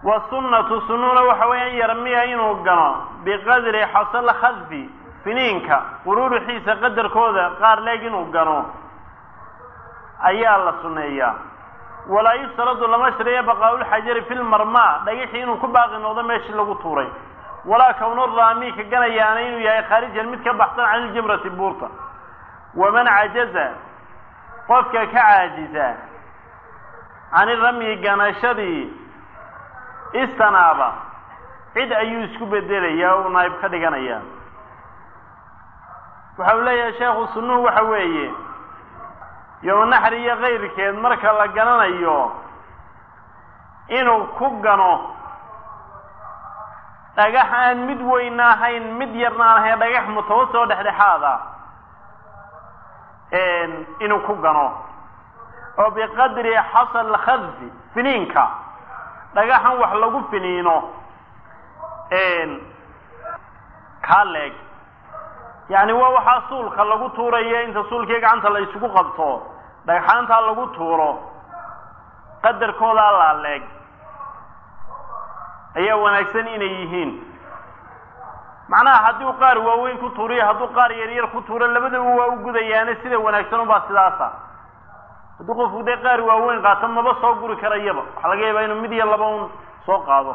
wasunnatu sunnuna waxa weeyaan yarmiya inuu gano biqadri xasal khadfi finiinka quruuruxiisa qadarkooda qaar leeg inuu gano ayaa la sunneeyaa walaa yustaradu lama shariya baqaaulxajari fi lmarmaa dhagixii inuu ku baaqi noqdo meeshii lagu tuuray walaa kownu raami ka ganayaana inuu yahay khaarijan mid ka baxsan can iljimrati buurta waman cajaza qofka ka caajisa can iramyi ganashadii istanaaba cid ayuu isku bedelayaa uu naayib ka dhiganayaa waxa uu leeyahay sheekhu sunnuhu waxa weeye yowmanaxri iyo kayrkeed marka la gananayo inuu ku gano dhagax aan mid weyna ahayn mid yarna aan ahayn dhagax mutawasi oo dhexdhexaada inuu ku gano oo biqadri xasal khadfi finiinka dhagaxan wax lagu finiino kaa leeg yacni waa waxaa suulka lagu tuurayo inta suulkii gacanta la isugu qabto dhagxaantaa lagu tuuro qadarkoodaa laa leeg ayaa wanaagsan inay yihiin macnaha haddii u qaar waaweyn ku tuuriyo hadduu qaar yaryar ku tuuro labadaba waa u gudayaane sida wanaagsan ubaa sidaasa hadduu qofku dee qaar waaweyn qaato maba soo guri karayaba waxaa laga yaabaa inuu mid iyo laba un soo qaado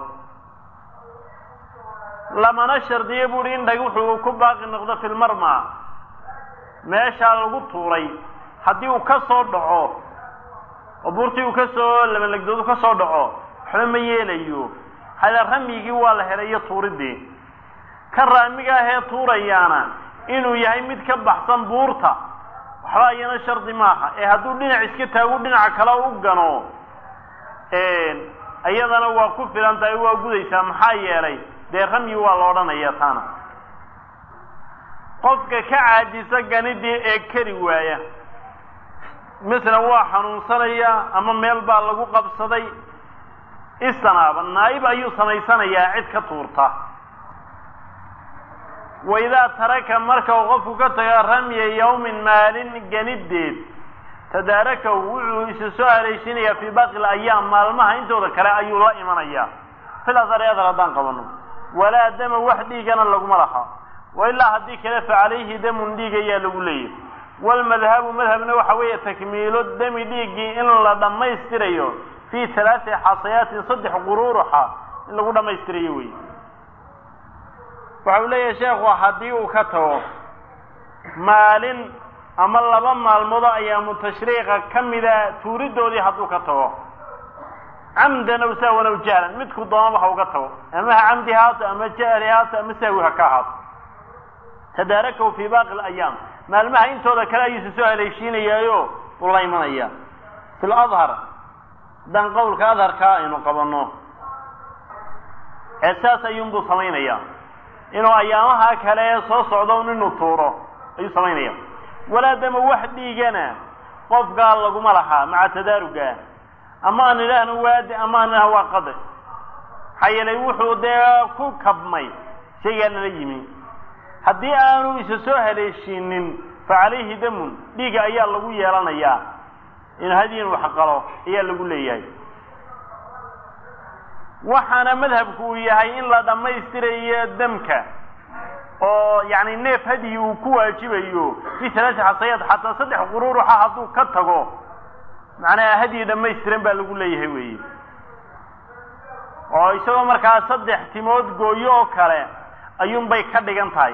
lamana shardiyo buuhi in dhagixu uu ku baaqi noqdo filmarma meeshaa lagu tuuray haddii uu ka soo dhaco oo buurtii uu kasoo labalegdoodu ka soo dhaco waxba ma yeelayo hada ramyigii waa la helay iyo tuuridii ka raamiga ahee tuurayaana inuu yahay mid ka baxsan buurta waxba iyana shardi maaha ee hadduu dhinac iska taagu dhinaca kale u gano iyadana waa ku filan tahay waa gudaysaa maxaa yeelay dee ramyi waa la odhanaya taana qofka ka caajisa ganidii ee keri waaya masalan waa xanuunsanaya ama meel baa lagu qabsaday istanaaba naayib ayuu samaysanayaa cid ka tuurta waidaa taraka marka uu qofku ka taga ramya yawmin maalin ganideed tadaarakahu wuxuu isa soo haleeshinayaa fii baaqi layaam maalmaha intooda kale ayuu la imanayaa fil adar adar haddaan qabano walaa dama wax dhiigana laguma laha wa ilaa haddii kale fa calayhi damun dhiig ayaa lagu leeyahy walmadhabu madhabna waxa weeye takmiilo dami dhiiggii in la dhammaystirayo fii talaati xasayaatin saddex quruuruxa in lagu dhammaystirayo wey waxa uu leeyahay sheekhu haddii uu ka tago maalin ama laba maalmoodo ayaamu tashriiqa ka mida tuuridoodii hadduu ka tago camdan aw sahwan aw jahlan midku doonaba ha uga tago ama ha camdi haato ama jahli haato ama sahwi ha ka ahaato tadaarakahu fii baaqi alayaam maalmaha intooda kale ayuusa soo haleeshiinayaayo uu la imanaya fi ladhar haddaan qowlka adharkaa aynu qabanno ee saas ayuunbuu samaynaya inuu ayaamaha kale ee soo socdo un inuu tuuro ayuu samaynaya walaa dama wax dhiigana qofkaa laguma lahaa maca tadaaruga ama aan idhaahno waadi ama aan idhahno waa qade maxaa yeelay wuxuu dee ku kabmay shaygaa lala yimi haddii aanu isa soo haleeshiinin fa calayhi damun dhiiga ayaa lagu yeelanayaa in hadiin wax qalo ayaa lagu leeyahay waxaana madhabku uu yahay in la dhammaystirayo damka oo yacni neef hadyi uu ku waajibayo fi talaati xasayaad xataa saddex quruuruxa hadduu ka tago macnaha hadyi dhammaystiran baa lagu leeyahay weeye oo isagoo markaa saddex timood gooyo oo kale ayuunbay ka dhigan tahay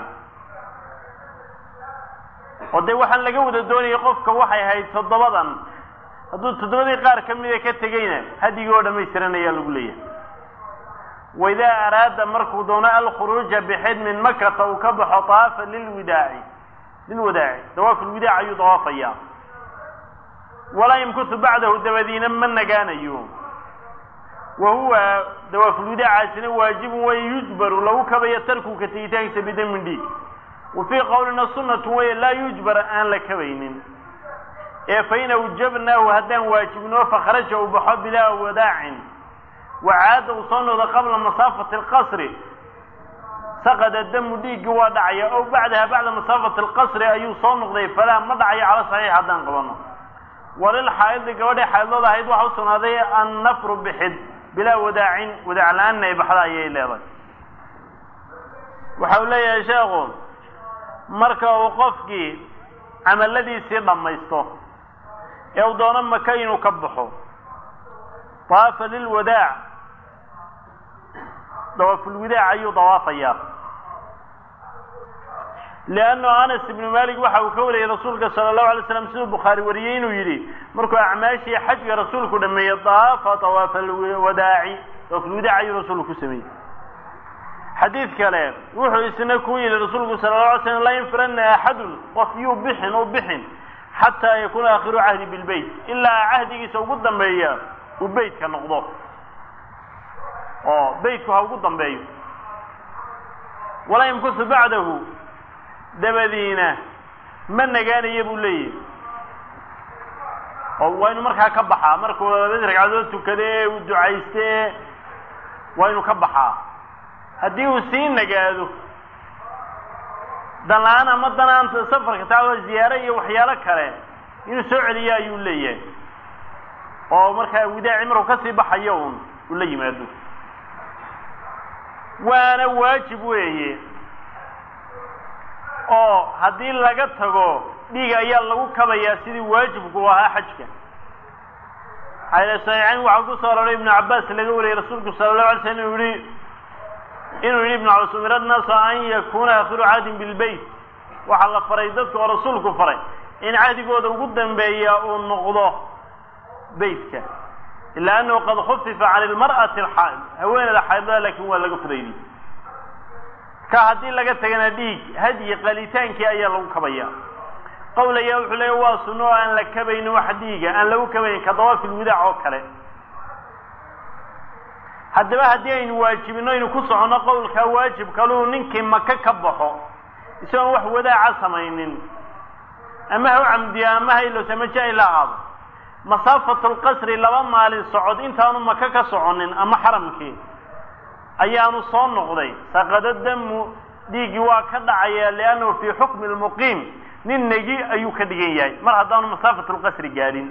oo dee waxaan laga wada doonayay qofka waxay ahayd toddobadan hadduu toddobadii qaar ka mida ka tegeyna hadyigii oo dhammaystiran ayaa lagu leeyahay waidaa araada markuu doono alkhuruuja bixid min makata uu ka baxo daafa lilwidaaci lilwadaaci dawaaf lwidaac ayuu dawaafaya walaa yamkutu bacdahu dabadiina ma nagaanayo wa huwa dawaafulwidaacaasina waajibun way yujbaru lagu kabayo tarku ka tegitaankiisa bidamin dhiig wa fii qowlina sunnatu weye laa yujbar aan la kabaynin ee fain awjabnaahu haddaan waajibnoo fakharaja uu baxo bilaa wadaacin wacaada uu soo noqdo qabla masaafati alqasri saqada damu dhiiggi waa dhacaya ow bacdaha bacda masaafati alqasri ayuu soo noqday falaa ma dhacayo cala saxiix haddaan qabano walil xaa'idi gabadhay xaa'idlooda ahayd waxa u sugnaaday annafru bixid bilaa wadaacin wadaac la-aanna ay baxda ayay leedahay waxa uu leeyahay sheekhu marka uu qofkii camalladiisii dhammaysto ee uu doono maka inuu ka baxo daafa lilwadaac dawaafulwadaac ayuu dawaafayaa liannu anas ibnu malik waxa uu ka wariyey rasuulka sala allahu alay slam siduu bukhaari wariyey inuu yidhi markuu acmaashii xajga rasuulku dhameeyey daafa dawaafa alwadaaci dawaafulwadaac ayuu rasuulku ku sameeyey xadiid kale wuxuu isna ku yidhi rasuulku sala la alay slam laa yanfiranna axadun qof yuu bixin u bixin xataa yakuuna aakhiru cahdi bilbeyt ilaa cahdigiisa ugu dambeeya uu beytka noqdo oo beytku ha ugu dambeeyo walaa yamkusu bacdahu dabadiina ma nagaanaya buu leeyahy oo waa inu markaa ka baxaa markuu labadii ragcadood tukade ee uu ducayste ee waa inu ka baxaa haddii uu sii nagaado danla-aan ama danaanta safarka taa ziyaare iyo waxyaalo kale inuu soo celiyo ayuu leeyahay oo markaa widaaci markuu kasii baxayo un uu la yimaado waana waajib weeye oo haddii laga tago dhiig ayaa lagu kabayaa sidii waajibku ahaa xajka saxiixayn waxaa ku soo aroray ibnu cabbaas laga wariyey rasuulku sala allahu alay slam inuu yihi inuu yidhi ibnu cabas umira naasu an yakuuna aakhiru cahdin bilbeyt waxaa la faray dadka oo rasuulku faray in cahdigooda ugu dambeeya uu noqdo beytka ila annahu qad khufifa can ilmar'ati alxaa'id haweeneyda xaydada laakiin waa laga fudaydiyey ka haddii laga tagana dhiig hadyi qalitaankii ayaa lagu kabaya qowl ayaa wuxuu leeya waa sunno oo aan la kabaynin wax dhiiga aan lagu kabaynin ka dawaafil widaac oo kale haddaba haddii aynu waajibino aynu ku soconno qowlkaa waajib kaluu ninkii maka ka baxo isagoon wax wadaaca samaynin ama ha u camdiya ama ha ilos ama ja-ila aado masaafatu lqasri laba maalin socod intaanu maka ka soconin ama xaramkii ayaanu soo noqday saqado damu dhiiggii waa ka dhacaya liannahu fii xukmi lmuqiim nin negi ayuu ka dhigan yahay mar haddaanu masaafatu lqasri gaadhin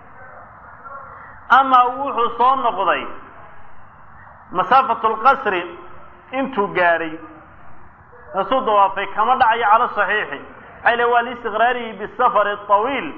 ama wuxuu soo noqday masaafatu lqasri intuu gaadhay rasuu dawaafay kama dhacayo cala saxiixi maxay le waa liistiqraarihi bisafari awiil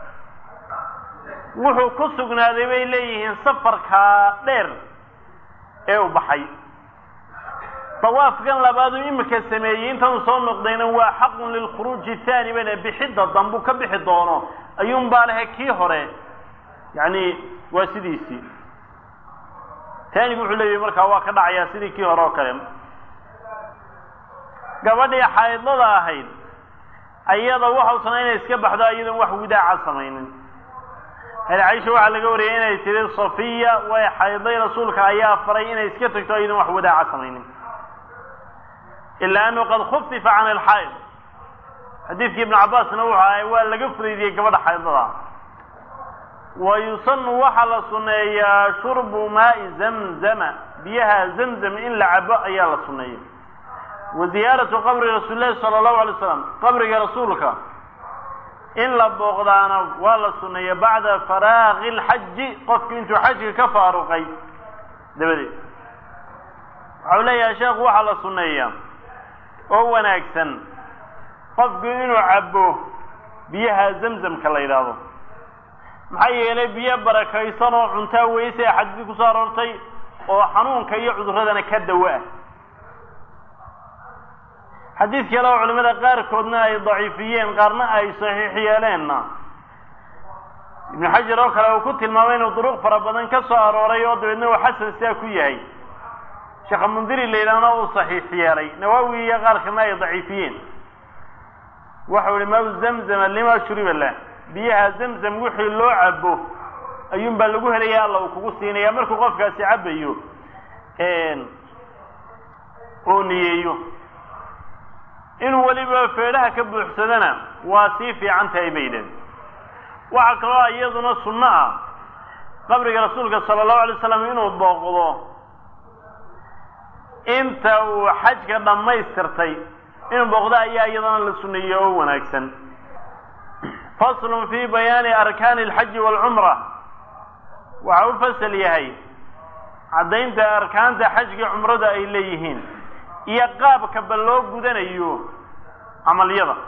wuxuu ku sugnaaday bay leeyihiin safarkaa dheer ee u baxay dawaafkan labaaduu imika sameeyey intanuu soo noqdayna waa xaqun lilkhuruuji haani bana bixidda dambuu ka bixi doono ayuunbaa lehe kii hore yacni waa sidiisii taanigu wuxuu leeyahy markaa waa ka dhacayaa sidii kii hore oo kale gabadhii xaydlada ahayd ayada waxausanaa inay iska baxdo iyadoon wax widaaca samaynin hal caisha waxaa laga wariyay inay tiri safiya way xayday rasuulka ayaa faray inay iska tagto iyadoon wax wadaaca samaynin ilaa annahu qad khufifa can alxayd xadiidkii ibnu cabbaasna wuxuu ahay waa laga fudaydiyey gabadha xaydlada wa yusanu waxaa la sunneeyaa shurbu maai zamzama biyaha zamzam in la cabo ayaa la sunneeya wa ziyaaratu qabri rasuuli lahi sala allahu alay slam qabriga rasuulka in la booqdaana waa la sunneeya bacda faraaqi lxaji qofku intuu xajka ka faaruqay dabadeed waxau leeyahay sheekhu waxaa la sunneeyaa oo wanaagsan qofku inuu cabo biyaha zamzamka la yidhaahdo maxaa yeelay biyo barakaysan oo cuntaa weyse ee xadiidii kusoo aroortay oo xanuunka iyo cuduradana ka dawo ah xadiid kale oo culimada qaarkoodna ay daciifiyeen qaarna ay saxiix yeeleenna ibnu xajar oo kale uu ku tilmaamay inuu duruq fara badan ka soo arooray oo dabeedna uu xasan sidaa ku yahay sheekha mundiri la yidhaahna uu saxiix yeelay nawaawi iyo qaar kalena ay daciifiyeen waxau ihi mau zamzama lima shuriba lah biyaha zamzam wixii loo cabo ayuun baa lagu helaya alla uu kugu siinaya markuu qofkaasi cabayo oo niyeeyo inuu weliba feedhaha ka buuxsadana waa sii fiican tahay bay yidhahen waxaa kaloo iyaduna sunno ah qabriga rasuulka sala allahu alay slam inuu booqdo inta uu xajka dhammaystirtay inuu booqdo ayaa iyadana la sunneeyey oo wanaagsan faslun fi bayaani arkaani alxaji waalcumra waxa u fasal yahay caddaynta arkaanta xajga cumrada ay leeyihiin iyo qaabka ba loo gudanayo camalyada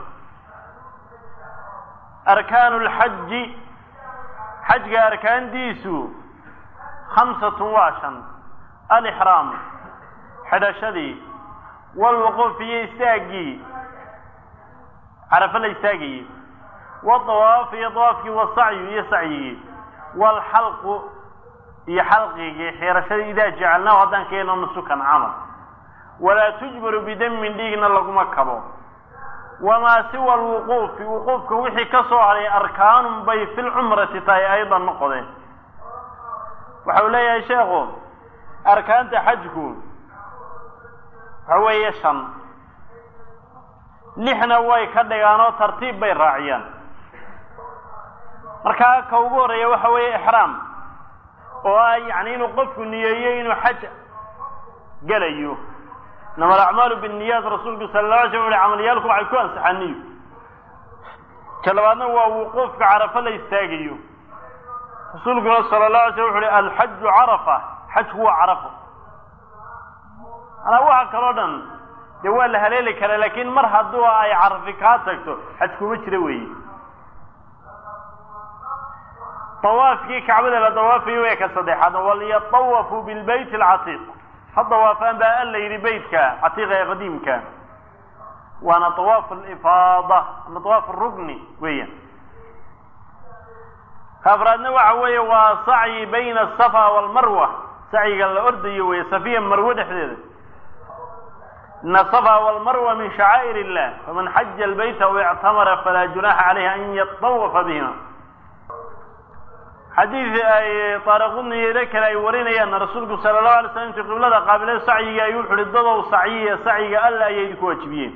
arkaanu lxaji xajga arkaantiisu khamsatun waa shan alixraam xidhashadii walwuquuf iyo istaaggii carafo la istaagayey wadawaaf iyo dawaafkii wasacyu iyo sacyigii waalxalqu iyo xalqigii xiirashadii idaa jacalnaahu haddaan ka yeelno nusukan camal walaa tujbaru bidamin dhiigna laguma kabo wamaa siwa alwuquufi wuquufka wixii ka soo hadhay arkaanun bay fi lcumrati tahay aydan noqdeen waxa uu leeyahay sheekhu arkaanta xajku waxa weeye shan lixna way ka dhigaan oo tartiib bay raaciyaan markaa ka ugu horreeya waxa weeye ixraam oo ah yacni inuu qofku niyeeyo inuu xaj gelayo inama alacmaalu binniyaat rasuulku sala la alay slam uhi camaliyaalku waxay ku ansaxaan niyo ka labaadna waa wuquufka carafo la istaagayo rasuulkuna sala la alay slam wuxu uhi alxaju carafa xajku waa carafo manaa waxa kaloo dhan dee waa la haleeli karaa laakiin mar hadduu ay carafi kaa tagto xaj kuma jira weeye dawaafkii kacbada la dawaafayo way ka saddexaadna walyatawafu bilbayt alcatiiq ha dawaafaan baa alla yidhi beytka catiiqa ee qadiimka waana dawaaf alifaada ama dawaaf arugni weeyaan ka afraadna waxa weeye waa sacyi bayna asafa waalmarwa sacyiga la ordayo weeye safiya marwe dhexdeeda ina asafa waalmarwa min shacaa'ir illah faman xaja albayta aw ictamara falaa junaxa calayhi an yatawafa bihima xadiid ay taariqudniyeeda kale ay warinayaan rasuulku sala allahu alay slam intii qiblada qaabilay sacyiga ayuu wuxu uhi dadow sacyiya sacyiga alla ayay idinku waajibiyeen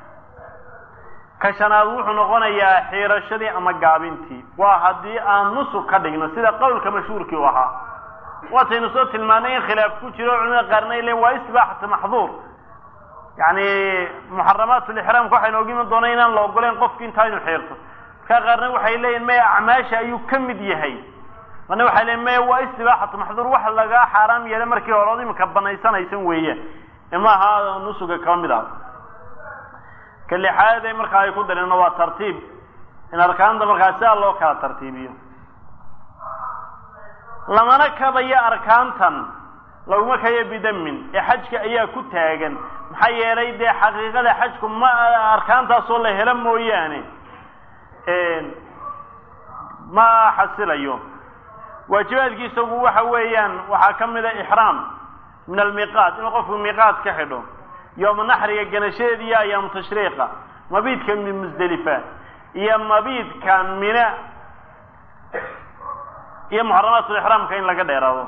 ka shanaad wuxuu noqonayaa xiirashadii ama gaabintii waa haddii aan nusug ka dhigno sida qowlka mashhuurkii u ahaa waataynu soo tilmaanay in khilaaf ku jiro culimada qaarna ay leeyiin waa istibaaxatu maxduur yacni muxaramaat lixraamka waxaynu og iman doona inaan la ogoleyn qofki intaa inu xiirto markaa qaarna waxay leeyihin maya acmaasha ayuu ka mid yahay marna waxay leeyiin maya waa istibaaxatu maxduur wax lagaa xaaraam yeela markii hore od imika banaysanaysan weeyaan maaha nusuga kaba mid ah ka lixaad ee markaa ay ku dareenna waa tartiib in arkaanta markaa sidaa loo kala tartiibiyo lamana kabayo arkaantan laguma kayo bidamin ee xajka ayaa ku taagan maxaa yeelay dee xaqiiqada xajku ma arkaantaasoo la helo mooyaane ma xasilayo waajibaadkiisagu waxa weeyaan waxaa ka mid a ixraam min almiiqaat inuu qofku miiqaat ka xidho yooma naxriga ganashadeeda iyo ayaamu tashriiqa mabiidka min musdelifa iyo mabiidka mina iyo muxaramaatulixraamka in laga dheeraado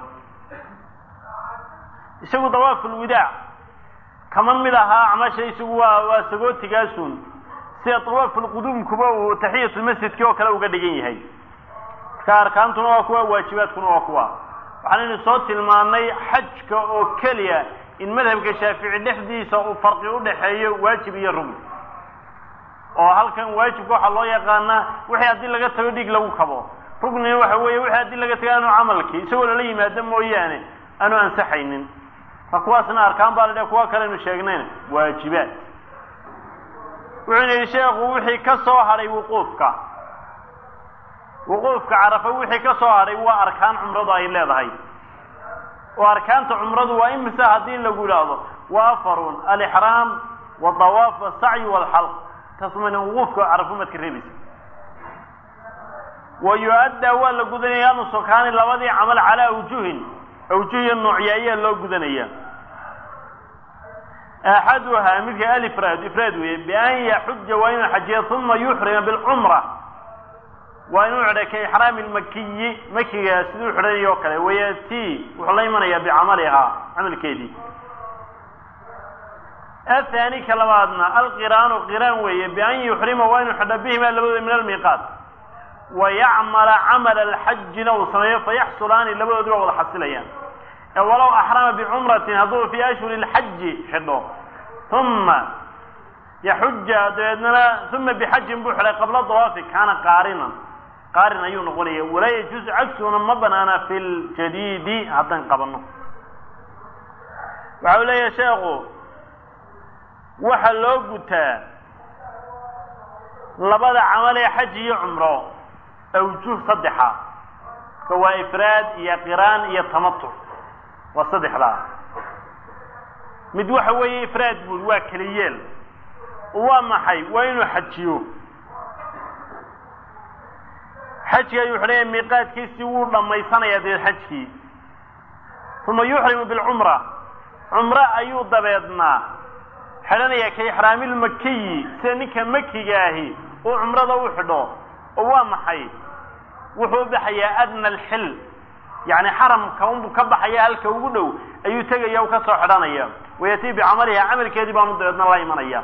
isagu dawaafulwidaac kama mid ahaa acmasha isagu waa waa sagootigaasun sida dawaafulquduumkuba uu taxiyatulmasjidkii oo kale uga dhigan yahay marka arkaantuna waa kuwa waajibaadkuna waa kuwa waxaanaynu soo tilmaanay xajka oo keliya in madhabka shaafici dhexdiisa uu farqi u dhexeeyo waajib iyo rugni oo halkan waajibka waxaa loo yaqaanaa wixii haddii laga tago dhiig lagu kabo rugnina waxa weeye wixii haddii laga tago aanu camalkii isagoo lala yimaado mooyaane aanu ansaxaynin ma kuwaasna arkaan baa la dhah kuwa kalenu sheegnayna waajibaad wuxuuna yidhi sheekhu wixii ka soo hadhay wuquufka wuquufka carafa wixii ka soo hadhay waa arkaan cumradu ay leedahay oo arkaanta cumradu waa imisa haddii lagu idhaahdo waa afarun alixraam wadawaaf wasacyi walxalq taasmayna wuquufka carafo maad ka reebaysa wa yu-addaa waa la gudanaya nusukaani labadii camal calaa awjuhin awjuhiyo noocya ayaa loo gudanaya axaduhaa midka alifraad ifraad weeye bian yaxuja waa inuu xajiya uma yuxrima bilcumra waa inuu xidhay ka ixraami lmakiyi makiga siduu xidhanayo o kale wayati wuxuu la imanayaa bicamalihaa camalkeedii athani ka labaadna alqiraanu qiraan weeye bian yuxrima waa inuu xidho bihima labadooda min almiiqaat wayacmala camala alxajina uu sameeyo fayaxsulaani labadoodi waa wada xasilayaan ee walow axrama bicumratin hadduu fii ashhuri lxaji xidho uma yaxuja dabeednana uma bixajin buu xidhay qabla dawaafi kaana qaarinan qaarin ayuu noqonaya walaa yajuusu cagsuna ma banaana fi ljadiidi haddaan qabano waxa uu leeyahay sheekhu waxa loo gutaa labada camal ee xaj iyo cumro awjuh saddexa ka waa ifraad iyo qiraan iyo tamatuc waa saddexdaa mid waxa weeye ifraad buuri waa keliyeel waa maxay waa inuu xajiyo xajki ayuu wuxu leeyahay miiqaadkiisii wuu dhammaysanayaa dee xajkii uma yuxrimu bilcumra cumro ayuu dabeednaa xidhanayaa ka ixraamilmakiyi sida ninka makiga ahi uu cumrada u xidho oo waa maxay wuxuu u baxayaa adna alxil yacni xaramka unbuu ka baxaya halka ugu dhow ayuu tegaya u ka soo xidhanaya wayatii bicamaliha camalkeedii baanu dabeedna la imanaya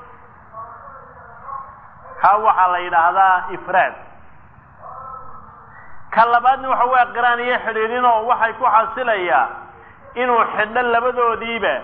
kaa waxaa la yidhaahdaa ifraad ka labaadna waxa waa qiraan iyo xidhiidhinoo waxay ku xasilayaa inuu xidho labadoodiiba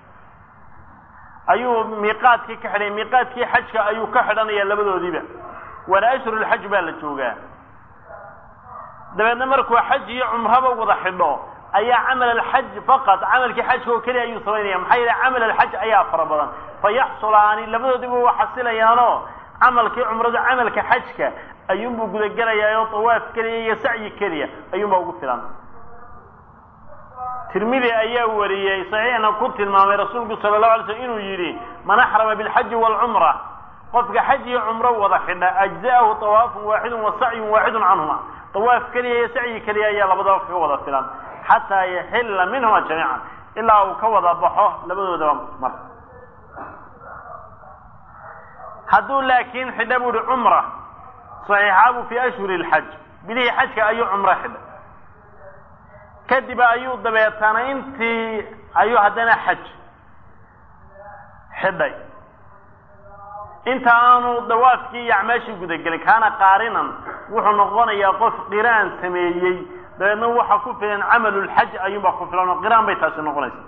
ayuu miiqaadkii ka xidhay miiqaadkii xajka ayuu ka xidhanaya labadoodiiba waana ashhurulxaj baa la joogaa dabeedna markuu xaj iyo cumraba wada xidho ayaa camal alxaj faqad camalkii xajka oo keliya ayuu samaynaya maxaa yeele camal alxaj ayaa fara badan fa yaxsulaani labadoodiiba waa xasilayaanoo camalkii cumradu camalka xajka ayuunbuu gudagelayaa oo tawaaf keliya iyo sacyi keliya ayuunbaa ugu filan tirmidi ayaa wariyey saxiixna ku tilmaamay rasuulku sala allahu alay slm inuu yidhi man axrama bilxaji waalcumra qofka xaj iyo cumro wada xidha ajza'ahu tawaafun waaxidun wa sacyun waaxidun canhuma tawaaf keliya iyo sacyi keliya ayaa labadaba kaga wada filan xataa yaxilla minhuma jamiican ilaa uu ka wada baxo labadoodaba mar hadduu laakiin xidha bu uhi cumra saxiixaabu fii ashhuri alxaj bilihii xajka ayuu cumro xidhay kadib ayuu dabeetana intii ayuu haddana xaj xidhay inta aanu dawaafkii iyo acmaashii gudagelin kaana qaarinan wuxuu noqonayaa qof qiraan sameeyey dabeedna waxa ku filan camalulxaj ayuunbaa ku filan oo qiraan bay taasi noqonaysa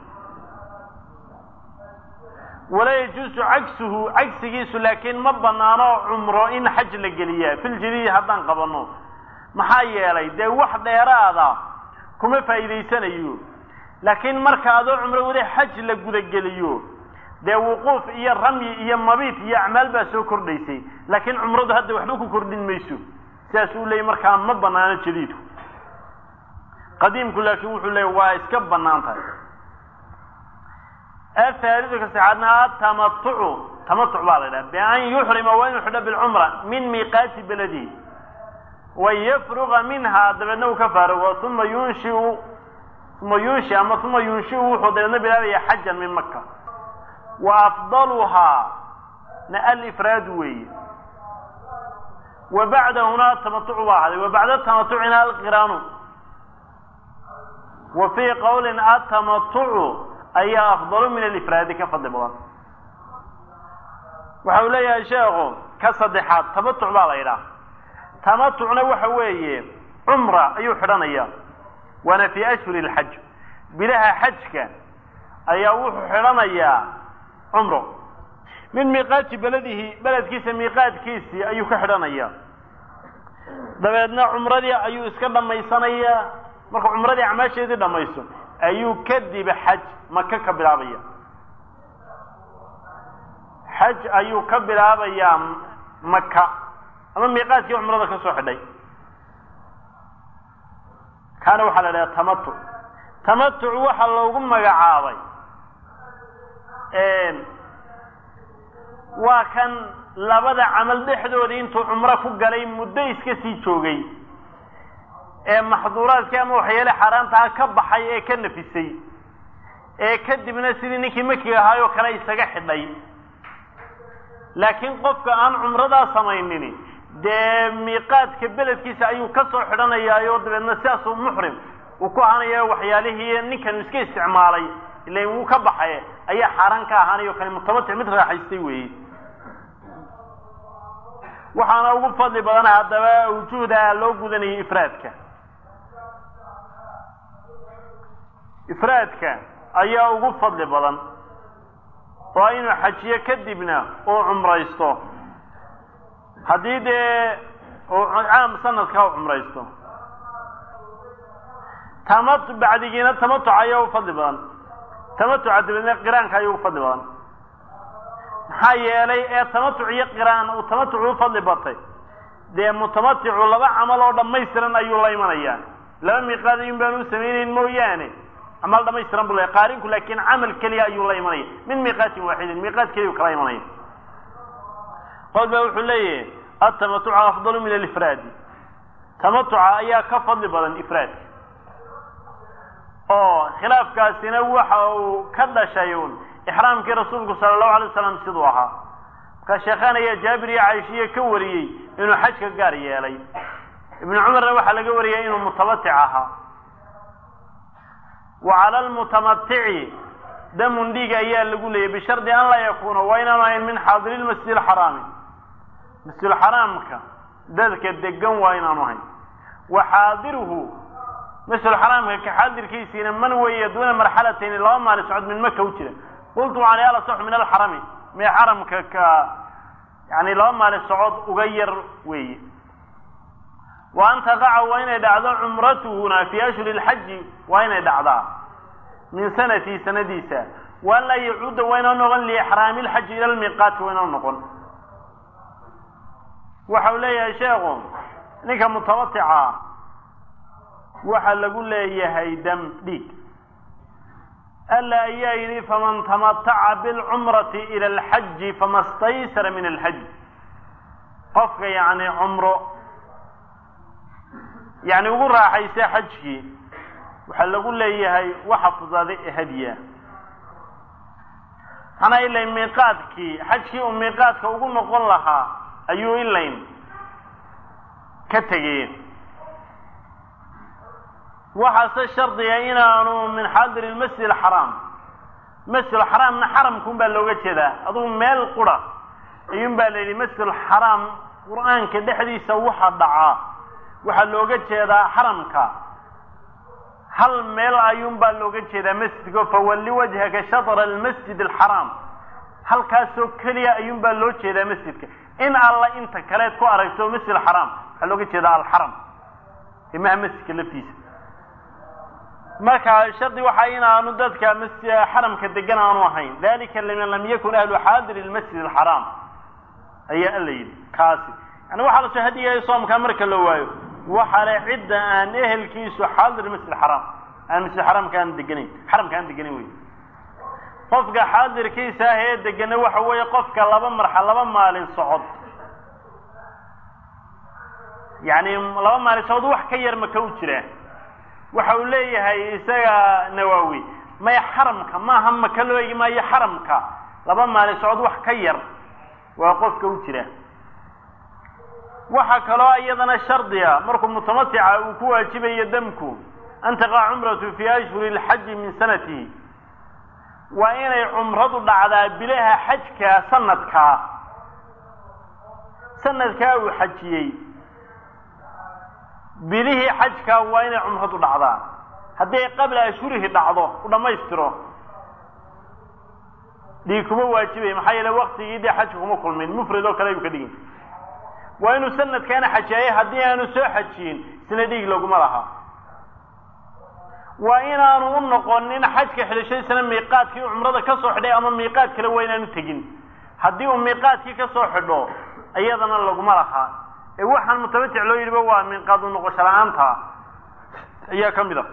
walaa yajuusu cagsuhu cagsigiisu laakiin ma banaano cumro in xaj la geliyaa filjadiidi haddaan qabanno maxaa yeelay dee wax dheeraada kuma faa'iidaysanayo laakiin marka adoo cumro weli xaj la gudageliyo dee wuquuf iyo ramyi iyo mabiit iyo acmaal baa soo kordhaysay laakiin cumradu hadda waxba ku kordhin mayso sidaas uu leeyay markaa ma banaano jadiidku qadiimku laakiin wuxuu leeyay waa iska banaan tahay ahaalidu ka saxaadna atamatucu tamatuc baa la yidhaha bian yuxrima waa inuu xidho bilcumra min miiqaati beladihi wayafruga minhaa dabeedna uu ka faarugo uma yunshiu uma yunshi ama uma yunshiu wuxuu dabeedna bilaabaya xajan min maka wa afdaluhaa na alifraadu weeye wa bacdahuna tamatucu baa ahaday wa bacda tamatucina alqiraanu wa fii qowlin atamatucu ayaa afdalu min alifraadi ka fadli badan waxa uu leeyahay sheekhu ka saddexaad tamatuc baa la yidhaha tamatucna waxa weeye cumra ayuu xidhanaya waana fii ashhuri alxaj bilaha xajka ayaa wuxuu xidhanayaa cumro min miiqaati beladihi beledkiisa miiqaadkiisii ayuu ka xidhanaya dabeedna cumradii ayuu iska dhammaysanayaa markuu cumradii acmaasheedii dhammaysto ayuu kadib xaj maka ka bilaabaya xaj ayuu ka bilaabayaa maka ama miiqaadkii cumrada ka soo xidhay kaana waxaa la idhaha tamatuc tamatuc waxaa loogu magacaabay waa kan labada camal dhexdoodii intuu cumro ku galay muddo iska sii joogay ee maxduuraadkii ama waxyaale xaaraantaha ka baxay ee ka nafisay ee kadibna sidii ninkii makiga ahaayoo kale isaga xidhay laakiin qofka aan cumradaa samaynin dee miiqaadka beledkiisa ayuu ka soo xidhanayaayo dabeedna sidaasuu muxrim uu ku ahaanaya waxyaalihii ninkan iska isticmaalay ila wuu ka baxay ayaa xaaraan ka ahaanayo kale mutamatic mid raaxaystay weeye waxaana ugu fadli badan haddaba wujuuda loo gudanayay ifraadka ifraadka ayaa ugu fadli badan oo inuu xajiyo kadibna uu cumraysto haddii dee uu caam sanadka u cumraysto tamatu bacdigiina tamatuc ayaa u fadli badan tamatuca dabeedna qiraanka ayuu u fadli badan maxaa yeelay ee tamatuc iyo qiraan uu tamatucu u fadli batay dee mutamaticu laba camal oo dhammaystiran ayuu la imanayaa laba miiqaad ayuun baanu u samaynayn mooyaane camal dhamaystiran bu leeyahy qaarinku laakiin camal keliya ayuu la imanaya min miiqaatin waaxidin miiqaad keliya u kala imanaya qol baa wuxuu leeyahay atamatucu afdalu min alifraadi tamatuca ayaa ka fadli badan ifraadka oo khilaafkaasina waxa uu ka dhashay un ixraamkii rasuulku sala allahu alay wasalam siduu ahaa markaa sheekhaan ayaa jaabir iyo caishiya ka wariyey inuu xajka gaar yeelay ibnu cumarna waxaa laga wariyay inuu mutamatic ahaa wa cala almutamatici damun dhiig ayaa lagu leeyay bishardi an laa yakuuna waa inaanu ahayn min xaadiri lmasjid alxaraami masjidulxaraamka dadka degan waa inaanu ahayn wa xaadiruhu masjidulxaraamka ka xaadirkiisiina man weeye duuna marxalatayni laba maali socod min maka u jira qultu waxaan al asaxu min alxarami mee xaramka ka yani laba maali socod uga yar weeye wa an taqaca waa inay dhacdo cumratuhuna fii ashhuri lxaji waa inay dhacdaa min sanatii sanadiisa wa an laa yacuuda waa inoo noqon liixraami lxaji ila lmiiqaati waa inoo noqon waxa uu leeyahay sheekhu ninka mutamatica waxa lagu leeyahay dam dhiig alla ayaa yidhi faman tamataca bilcumrati ila alxaji fama staysara min alxaj qofka yani cumro yani ugu raaxaysa xajkii waxaa lagu leeyahay waxa fudaaday ee hadiya maxanaa ilayn miiqaadkii xajkii uu miiqaadka ugu noqon lahaa ayuu ilayn ka tegeen waxaase shardiga inaanu min xaadiri lmasjid alxaraam masjid alxaraamna xaramka un baa looga jeedaa adugu meel qura ayuun baa la yidhi masjid alxaraam qur-aanka dhexdiisa waxa dhacaa waxaa looga jeedaa xaramka hal meel ayuun baa looga jeedaa masjidka fawalli wajhaka shatra almasjid alxaraam halkaasoo keliya ayuun baa loo jeedaa masjidka in alla inta kaleed ku aragto masjid alxaraam waxaa looga jeedaa alxaram imaha masjidka laftiisa marka shardi waxaa inaanu dadka masjid xaramka degan aanu ahayn dalika liman lam yakun ahlu xaadiri lmasjid alxaraam ayaa alla yidhi kaasi yani waxaa lasoo hadiyahay soomkaa marka la waayo waxa le cidda aan ehelkiisu xaadir masjid xaraam aan masjid xaraamka aan deganayn xaramka aan deganayn wey qofka xaadirkiisa ah ee degana waxa weeye qofka laba marxa laba maalin socod yani laba maalin socod wax ka yar maka u jira waxa uu leeyahay isaga nawaawi maya xaramka maaha maka loo eegi maayo xaramka laba maalin socod wax ka yar waa qofka u jira waxaa kaloo iyadana shardiga markuu mutamatica uu ku waajibayo damku an taqaca cumratu fii ashhuri lxaji min sanatihi waa inay cumradu dhacdaa bilaha xajka sanadkaa sanadkaa uu xajiyey bilihii xajkaa waa inay cumradu dhacdaa hadday qabla ashhurihi dhacdo u dhammaystiro dhiig kuma waajibay maxaa yeele waktigii dee xajka kuma kulmin mufrid oo kale ayuu ka dhigin waa inuu sanadkaana xajeeyay haddii aanu soo xajiyin isna dhiig laguma laha waa inaanu u noqonin xajka xidhashadiisana miiqaadkii cumrada ka soo xidhay ama miiqaad kale waa inaanu tegin haddii uu miiqaadkii ka soo xidho iyadana laguma lahaa ee waxaan mutamatic loo yidhiba waa miiqaad u noqosho la-aanta ayaa ka mid a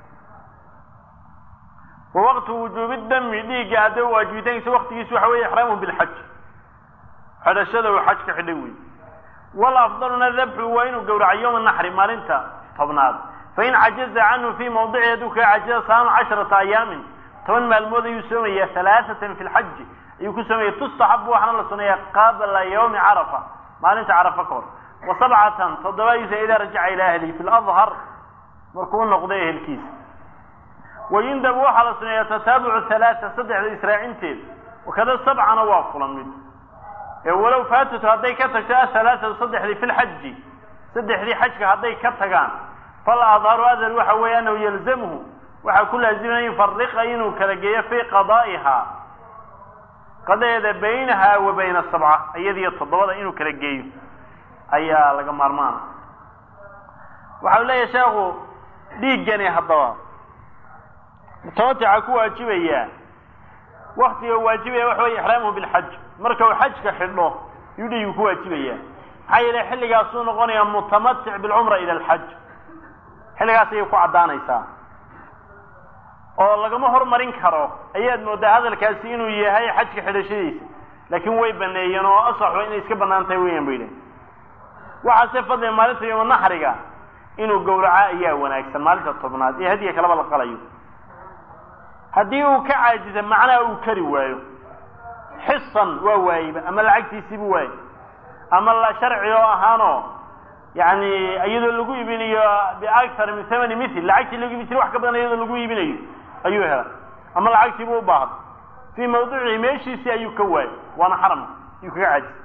wa waqtu wujuubi dami dhiigga hadda waajibitaankiisa waktigiisa waxa weeye ixraamuhu bilxaj xidhashada uu xaj ka xidhay wey walafdaluna dabxu waa inuu gowraco yowma naxri maalinta tobnaad fain cajaza canhu fii mawdici hadduu kaga cajiza saama casharata ayaamin toban maalmood ayuu soomaya halaaatan fi lxaji ayuu ku soomaya tustaxabu waxaana la suneeya qabla yawmi carafa maalinta carafa ka hor wa sabcatan toddobaadiisa idaa rajaca ilaa ahlihi fi ladhar markuu u noqdo ehelkiisa wayundabu waxaa la suneeya tataabucu halaata saddexda israacinteed wakada sabcana waa kula mid ee walow faatatu hadday ka tagto ahalaaatu saddexdii fi lxaji saddexdii xajka hadday ka tagaan fal adharu adhar waxa weeye anahu yalzamhu waxaa ku laazimaya yufariqa inuu kala geeyo fii qadaa'iha qadadeeda baynaha wa bayna sabca iyadiyo toddobada inuu kala geeyo ayaa laga maarmaana waxa u leeyahay sheekhu dhiiggani haddaba mutamatixa ku waajibaya waktiga waajibaya waxa weye ixraamuhu bilxaj marka uu xajka xidho yuu dhiigu ku waajibaya maxaa yeele xilligaasuu noqonayaa mutamatic bilcumra ila alxaj xilligaas ayay ku caddaanaysaa oo lagama hormarin karo ayaad moodaa hadalkaasi inuu yahay xajka xidhashadiisa laakiin way baneeyeen oo asaxu inay iska bannaan tahay weeyaan bay idhahen waxaase fadliga maalinta yoma naxriga inuu gowraco ayaa wanaagsan maalinta tobnaad ee hadiya kalaba la qalayo haddii uu ka caajisa macnaha uu kari waayo xisan waa waayeba ama lacagtiisiibu waaye ama la sharci oo ahaanoo yani iyadoo lagu iibinayo biaktar min thamani mithil lacagtii lagu iibin jiray wax ka badan iyadoo lagu iibinayo ayuu helay ama lacagtiibu u baahday fii mawduucihi meeshiisii ayuu ka waayey waana xaram ayuu kaga caajisay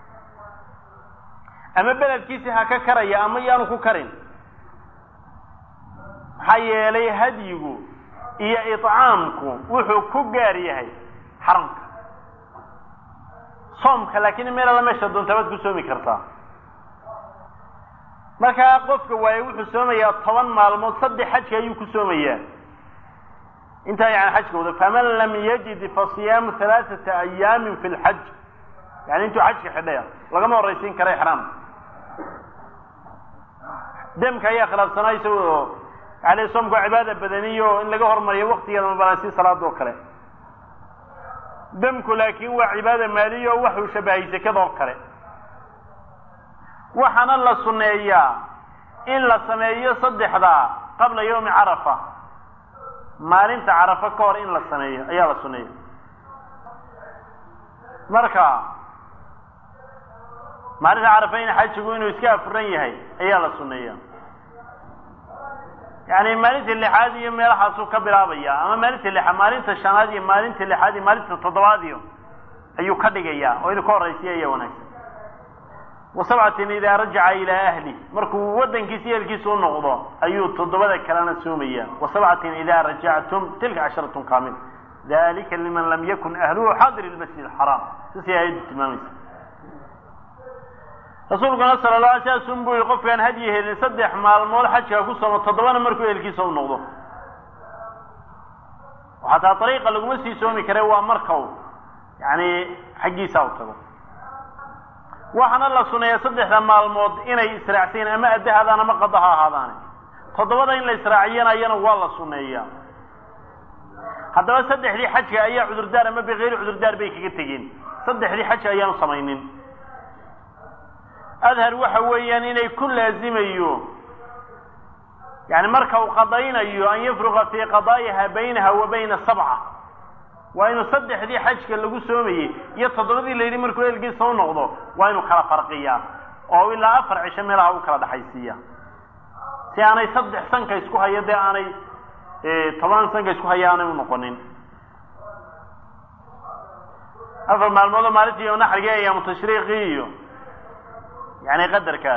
ama beledkiisii ha ka karaya ama yaanu ku karin maxaa yeelay hadyigu iyo iطcaamku wuxuu ku gaar yahay xaramka soomka laakiin meel alla meesha doonta baad ku soomi kartaa markaa qofka waaye wuxuu soomayaa toban maalmood saddex xajka ayuu ku soomayaa intaa yani xajka wada faman lam yajid fasiyaamu halaaثata ayaamin fi lxaj yani intuu xajka xidhaya lagama horaysiin kara ixraamka demka ayaa khilaafsanaa isagoo yani soomku waa cibaada badaniyo in laga hormariyo waktigeeda mabanasi salaada oo kale demku laakin waa cibaada maaliya oo waxuu shabahay sekada oo kale waxaana la suneeyaa in la sameeyo saddexdaa qabla yawmi carafa maalinta carafa ka hor in la sameeyo ayaa la suneeya marka maalinta carafa in xajigu inuu iska afuran yahay ayaa la suneeya yani maalinta lixaad iyo meelahaasuu ka bilaabaya ama maalinta lixaad maalinta shanaad iyo maalinta lixaad iyo maalinta toddobaad iyo ayuu ka dhigaya oo inuu ka horaysiya ayaa wanaagsan wa sabcatin idaa rajaca ilaa ahli markuu wadankiisa ehelkiisa u noqdo ayuu toddobada kalena soomaya wa sabcatin idaa rajactum tilka casharatun kaamil dalika liman lam yakun ahluhu xaadir lmasjid alxaraam saasay aayaddu tilmaamaysa rasuulkuna sala la alay slam sun buu yihi qofkaan hadyi helin saddex maalmood xajka ku soomo toddobana markuu ehelkiisa u noqdo xataa ariiqa laguma sii soomi kare waa markau yani xaggiisa u tago waxaana la suneeya saddexda maalmood inay israacsayn ama adda haadaan ama qada ha ahaadaane toddobada in la israaciyanayana waa la suneeyaa haddaba saddexdii xajka ayaa cudurdaar ama bikayri cudurdaar bay kaga tegeen saddexdii xajka ayaanu samaynin adhar waxa weeyaan inay ku laazimayo yani marka uu qadaynayo an yafruqa fii qadaa'iha baynaha wa bayna sabca waa inuu saddexdii xajka lagu soomayey iyo toddobadii la yidhi markuu eelgiisa u noqdo waa inuu kala farqiyaa oo ilaa afar cisho meelaha u kala dhexaysiiya si aanay saddex sanka isku haya dee aanay toban sanka isku haya aanay unoqonin afar maalmoodoo maalintii iyo naxrigii ayaamu tashriiqii iyo yani qadarka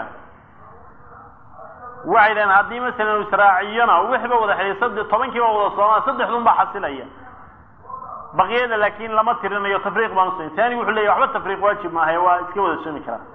waxay dhahen haddii masalan israaciyona wixiiba wada xidhay sad tobankiiba wada soomaa saddexdun baa xasilaya baqiyada laakin lama tirinayo tafriiq baan usayn taani wuxuu leeyahy waxba tafriiq waajib maahae waa iska wada soomi karaa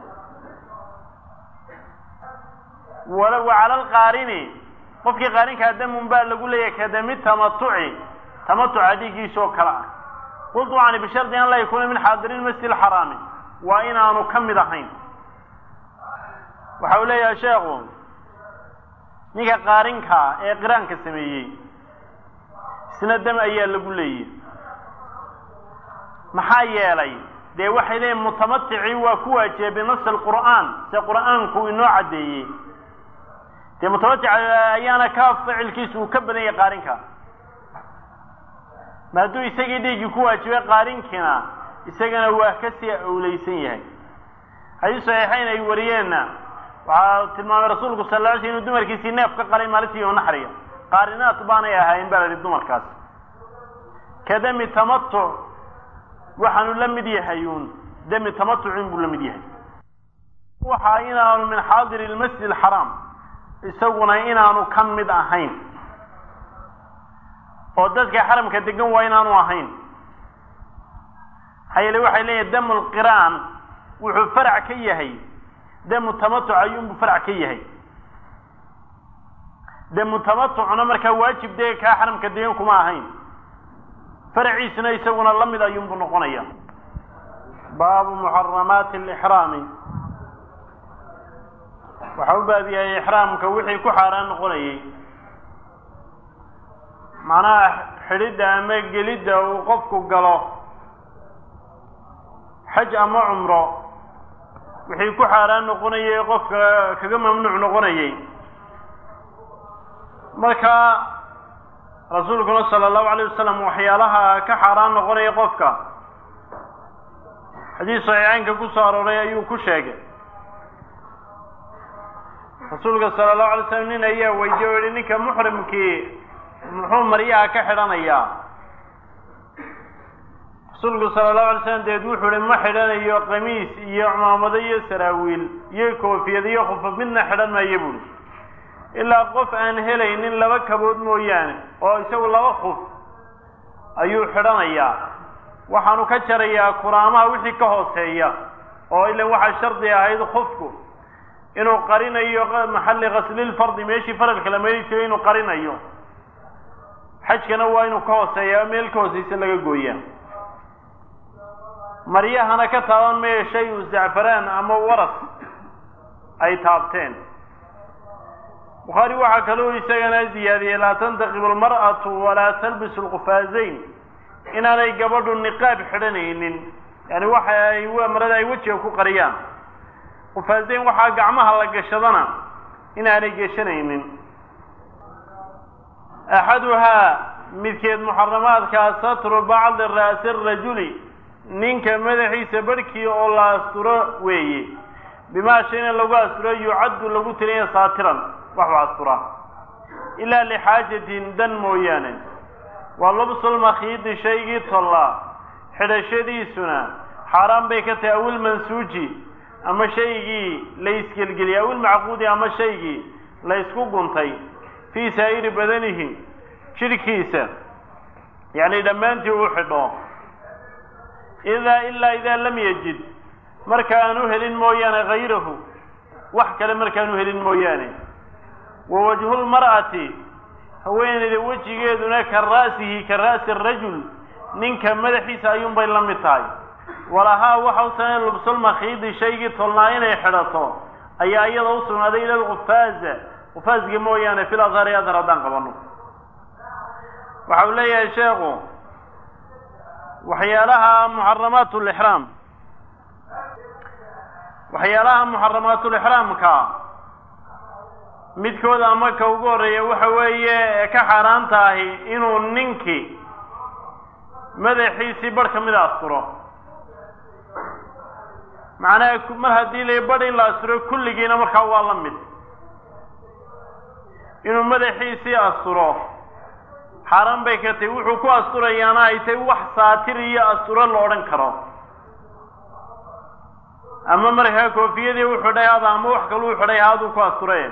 wala wa cala alqaarini qofkii qaarinkaa damun baa lagu leeyahay kadami tamatuci tamatuca dhiiggiisa oo kale ah qultu ani bishardi an laa yakuuna min xaadirin masjid alxaraami waa inaanu ka mid ahayn waxa uu leeyahay sheekhu ninka qaarinka ee qiraanka sameeyey isna dam ayaa lagu leeyahy maxaa yeelay dee waxay leeyihin mutamaticii waa ku waajibay binasi alqur'aan se qur'aanku inoo caddeeyey dee mutamatic ayaana ka ficilkiisu uu ka badan yahay qaarinka ma hadduu isagii dhiiggii ku waajibay qaarinkiina isagana waa kasii awleysan yahay xadiis saxiixayn ay wariyeenna waxaa tilmaamay rasuulku sal la alay sl inuu dumarkiisii neef ka qalay maalintii iyo naxriga qaarinaat baanay ahayn baa la yihi dumarkaas ka dami tamatuc waxaanu la mid yahay uun dami tamatucin buu la mid yahay waxa inaanu min xaadiri lmasjid alxaraam isaguna inaanu ka mid ahayn oo dadka xaramka degan waa inaanu ahayn maxaa yeele waxay leeyihin damu lqiraan wuxuu farac ka yahay damu tamatuc ayuunbuu farac ka yahay dee mutamatucna markaa waajib dee kaa xaramka degan kuma ahayn faraciisna isaguna la mid ayuunbu noqonaya baabu muxaramaati alixraami waxa u baab yahay ixraamka wixii ku xaaraan noqonayay macnaha xidhidda ama gelidda uu qofku galo xaj ama cumro wixii ku xaaraan noqonayay qofka kaga mamnuuc noqonayay marka rasuulkuna sala allahu alayh wasalam waxyaalaha ka xaaraan noqonaya qofka xadiis saxiixeynka ku soo arooray ayuu ku sheegay rasuulka sala allahu alay slam nin ayaa weydiye o yihi ninka muxrimkii muxuu maryaha ka xidhanayaa rasuulku sala allahu alay slam deed wuxuu ihi ma xidhanayo qamiis iyo cumaamado iyo saraawiil iyo koofiyad iyo khufaf midna xidhan maayo buuri ilaa qof aan helaynin laba kabood mooyaane oo isagu laba khuf ayuu xidhanayaa waxaanu ka jarayaa kuraamaha wixii ka hooseeya oo ilan waxaa shardi ahayd khufku inuu qarinayo maxalli ghaslilfardi meeshii faralka la meeli jiray inuu qarinayo xajkana waa inuu ka hooseeya meel ka hooseysa laga gooyaa maryahana ka taaban maya shay u zacfaraan ama waras ay taabteen bukhaari waxaa kaloo isagana ziyaadiyey laa tantaqibu almar'atu walaa talbisu lqufaazayn inaanay gabadhu niqaab xidhanaynin yani waxa ay marada ay wejiga ku qariyaan qufaazayn waxaa gacmaha la gashadana inaanay geshanaynin axaduhaa midkeed muxaramaadkaa satru bacdi ra'si rajuli ninka madaxiisa barhkii oo la asturo weeye bimaa shayna lagu asturo yucaddu lagu tiriya saatiran waxu asturaa ilaa lixaajatin dan mooyaane waa lubsulmakhiidi shaygii tollaa xidhashadiisuna xaaraan bay ka tahay awil mansuuji ama shaygii la isgelgeliyay awil macquudi ama shaygii la ysku guntay fii saa'iri badanihi jidhkiisa yacni dhammaantii uu xidho idaa ilaa idaa lam yajid markaanu helin mooyaane hayrahu wax kale markaanu helin mooyaane wa wajhulmar'ati haweeneyda wejigeeduna ka ra'sihi ka ra'si arajul ninka madaxiisa ayuunbay la mid tahay walahaa waxa u sameyn lubsulmakhiidi shaygii tolnaa inay xidhato ayaa iyada u sugnaaday ila lkufaaza kufaasga mooyaane fil adhari adhar haddaan qabano waxa uu leeyahay sheekhu waxyaalaha muxaramaat lixraam waxyaalaha muxaramaatulixraamka midkooda ama ka ugu horreeya waxa weeye ee ka xaaraanta ahi inuu ninkii madaxiisii barh ka mida asturo macnaha mar haddii la badh in la asturo kulligiina markaa waa la mid inuu madaxiisii asturo xaaraan bay ka tahay wuxuu ku asturayaana ay tahay wax saatir iyo asturo la odhan karo ama markaa koofiyadii u xidhay hada ama wax kaluu xidhay haaduu ku asture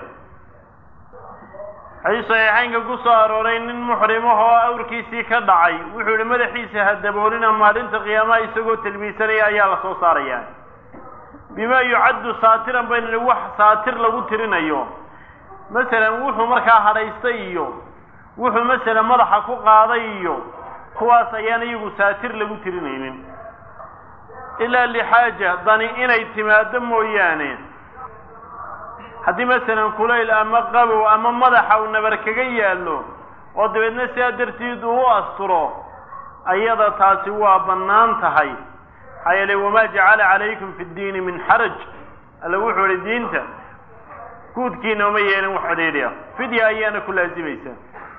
xadiis saxiixeynka ku soo arooray nin muxrimahoo awrkiisii ka dhacay wuxuu yihi madaxiisa ha daboolina maalinta qiyaamaha isagoo tilmiisanaya ayaa la soo saaraya bima yucaddu saatiran baynu nihi wax saatir lagu tirinayo masalan wuxuu markaa hadhaystay iyo wuxuu masalan madaxa ku qaaday iyo kuwaas ayaan iyagu saatir lagu tirinaynin ilaa lixaaja dani inay timaado mooyaane haddii masalan kulayl ama qabow ama madaxa uu nabar kaga yaallo oo dabeedna sidaa dartiid uu u asturo ayada taasi waa bannaan tahay maxaa yeelay wamaa jacala calaykum fi ddiini min xaraj alla wuxuu ihi diinta guudkiina uma yeelin wax cidhiidhiya fidya ayaana ku laasimaysaa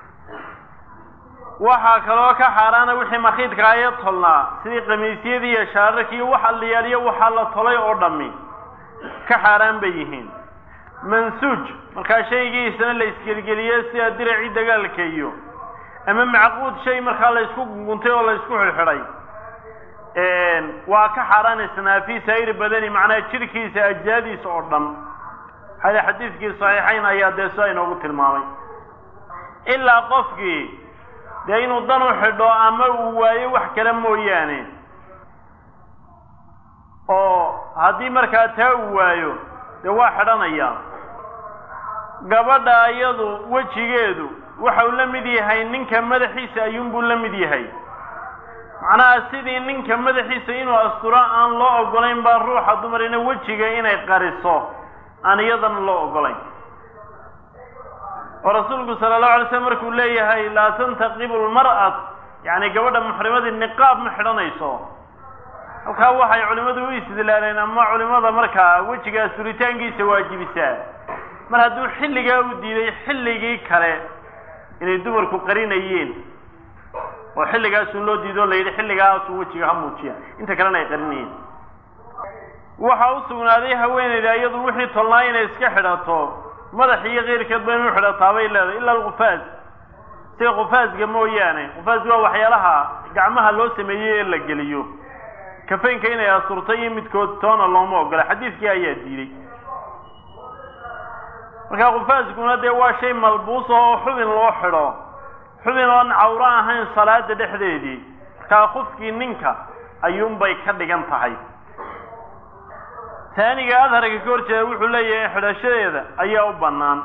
waxaa kaloo ka xaaraana wixii makhiidka aya tolnaa sidii qamiisyadii iyo shaararkii iyo wax alliyaaliyo waxaa la tolay oo dhammi ka xaaraan bay yihiin mansuuj markaa shaygiisana la isgelgeliye sida diracii dagaalka iyo ama macquud shay markaa la ysku guntay oo la ysku xidhxidhay waa ka xaaraanaysnaa fii saa'iri badani macnaha jidhkiisa ajsaadiisa oo dhan hada xadiidkii saxiixayn ayaa dee sidaa inoogu tilmaamay ilaa qofkii dee inuu dan u xidho ama uu waayo wax kale mooyaane oo haddii markaa taa uu waayo dee waa xidhanaya gabadha iyadu wejigeedu waxau la mid yahay ninka madaxiisa ayuunbuu la mid yahay macnaha sidii ninka madaxiisa inuu asturo aan loo ogolayn baa ruuxa dumarina wejiga inay qariso aan iyadana loo ogolayn oo rasuulku sala allahu alay slam markuu leeyahay laa tantaqibu lmar'at yacni gabadha muxrimadii niqaab ma xidhanayso halkaa waxay culimmadu u istidlaaleen ama culimada markaa wejiga asturitaankiisa waajibisaa mar hadduu xilligaa u diiday xilligii kale inay dumarku qarinayeen oo xilligaasun loo diido la yidhi xilligaasu wejiga ha muujiya inta kalena ay qarinayeen waxaa u sugnaaday haweeneyda iyadu wixii tolnaa inay iska xidhato madax iyo keyrkeed ba inu xidhataa bay leedahay ila alqufaas sida qufaasga mooyaane qufaasga waa waxyaalaha gacmaha loo sameeyey ee la geliyo kafaynka inay asturto iyo midkood toona looma ogola xadiidkii ayaa diiday marka qufaaskuna dee waa shay malbuusa oo xubin loo xidho xubin oon cawro ahayn salaada dhexdeedii markaa qofkii ninka ayuunbay ka dhigan tahay taaniga adharka ka hor jeeda wuxuu leeyahay xidhashadeeda ayaa u bannaan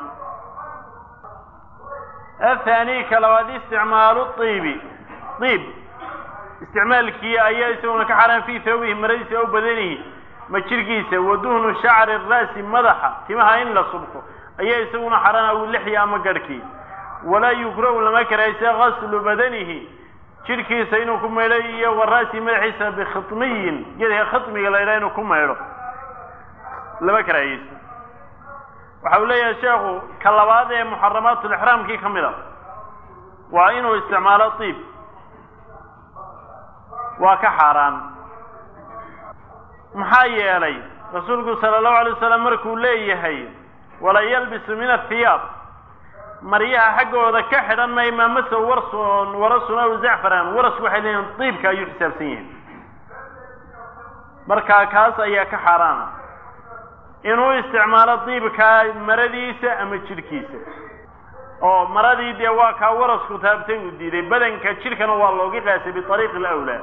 athaani ka labaad isticmaalu iibi iib isticmaalkii ayaa isaguna ka xaraan fii thawbihi maradiisa aw badanihi ma jirkiisa waduhnu shacri ra'si madaxa timaha in la subko ayaa isaguna xaraan aw lixya ama garhkii walaa yukrahu lama karaysa gaslu badanihi jirhkiisa inuu ku maydho iyo wa ra'si madaxiisa bikhitmiyin geedka khitmiga la ydhaha inuu ku maydho lama karaahiyeysto waxa uu leeyahay sheekhu ka labaad ee muxaramaatulixraamkii ka mid a waa inuu isticmaalo tiib waa ka xaaraan maxaa yeelay rasuulku sala allahu alay wasalam markuu leeyahay wala yalbisu min athiyaab maryaha xaggooda ka xidhan may maamasa warsun warasun aw zacfaran warasku waxay leeyihin diibka ayuu xisaabsan yahay markaa kaas ayaa ka xaaraana inuu isticmaalo diibka maradiisa ama jidhkiisa oo maradii dee waa kaa warasku taabtay uu diiday badanka jidhkana waa looga qaasay biariiqi alawlaa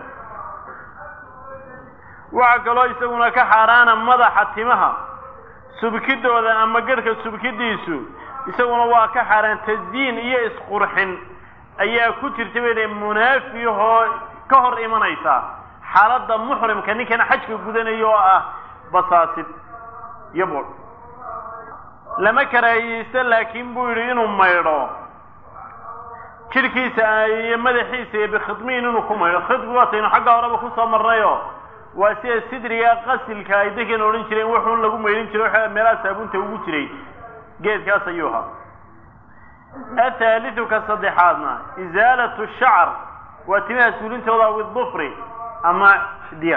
waxaa kaloo isaguna ka xaaraana madaxa timaha subkidooda ama garhka subkidiisu isaguna waa ka xaaraan tasdiin iyo isqurxin ayaa ku jirta bay munaafihoo ka hor imanaysa xaaladda muxrimka ninkan xajka gudanaya oo ah basaasid iyo bur lama karaahiyeysto laakiin buu yidhi inuu maydho jidhkiisa iyo madaxiisa iyo bikhidmiin inuu ku maydho khidmi waataynu xagga horeba kusoo marnayo waa sida sidriga qasilka ay dadkan odhan jireen wuxuun lagu maydhin jiray waxa meelaha saabunta ugu jiray geedkaas ayuu ahaa athaaliu ka saddexaadna isaalatu shacr waa timaha suulintooda widufri ama diya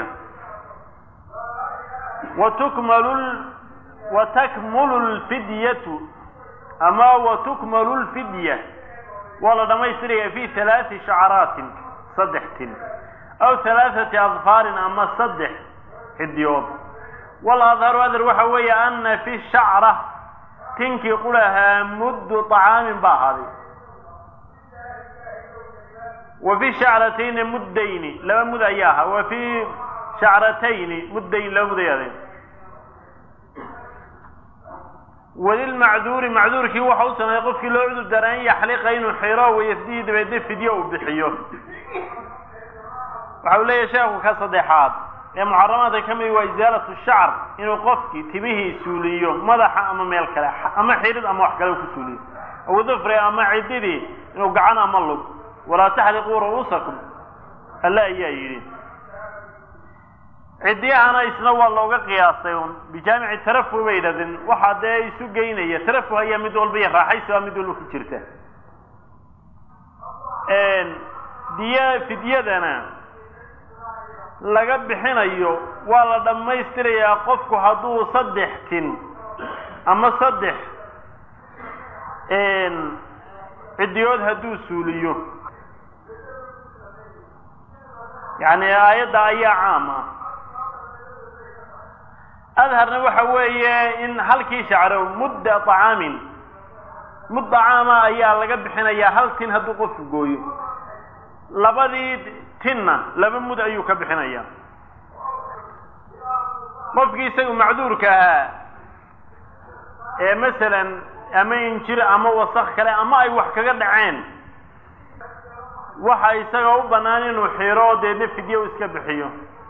wa tukmalu wa takmulu lfidyatu ama wa tukmalu lfidya waa la dhammaystiraya fi halaati shacaraatin saddex tin aw halaathati adfaarin ama saddex xidiyood waladharu adhar waxa weeye ana fi shacra tinkii qulahaa muddu طacaamin ba ahaaday wa fi shacratayni muddayni laba mud ayaa ahaa wa fi shacratayni muddayn laba mud ayaadeen walilmacduuri macduurkii waxa u sameeyey qofkii loo cudur daara an yaxliqa inuu xiro wayafdihi dabeedna fidyo uu bixiyo waxa uu leeyahay sheekhu ka saddexaad ee muxaramaadka ka mid waa isaalatu shacr inuu qofkii timihii suuliyo madaxa ama meel kale ama xirid ama wax kale u ku suuliyo aw dufri ama cididii inuu gacan ama lug walaa taxliquu ru'uusakum alle ayaa yidhi ciddiyahana isna waa looga qiyaastay un bijaamici tarafuh bay yidhahdeen waxaa dee isu geynaya tarafuh ayaa mid walba iyo raaxaysiba mid walba ku jirta diya fidyadana laga bixinayo waa la dhammaystirayaa qofku hadduu saddex tin ama saddex ciddiyood hadduu suuliyo yacni aayadda ayaa caam ah adharna waxa weeye in halkii shacro mudda طacaamin mud طacaama ayaa laga bixinayaa hal tin hadduu qofku gooyo labadii tinna laba mud ayuu ka bixinayaa qofkii isagu macduurka ahaa ee masalan ama injir ama wasak kale ama ay wax kaga dhaceen waxa isaga u bannaan inuu xiro deedna fidye u iska bixiyo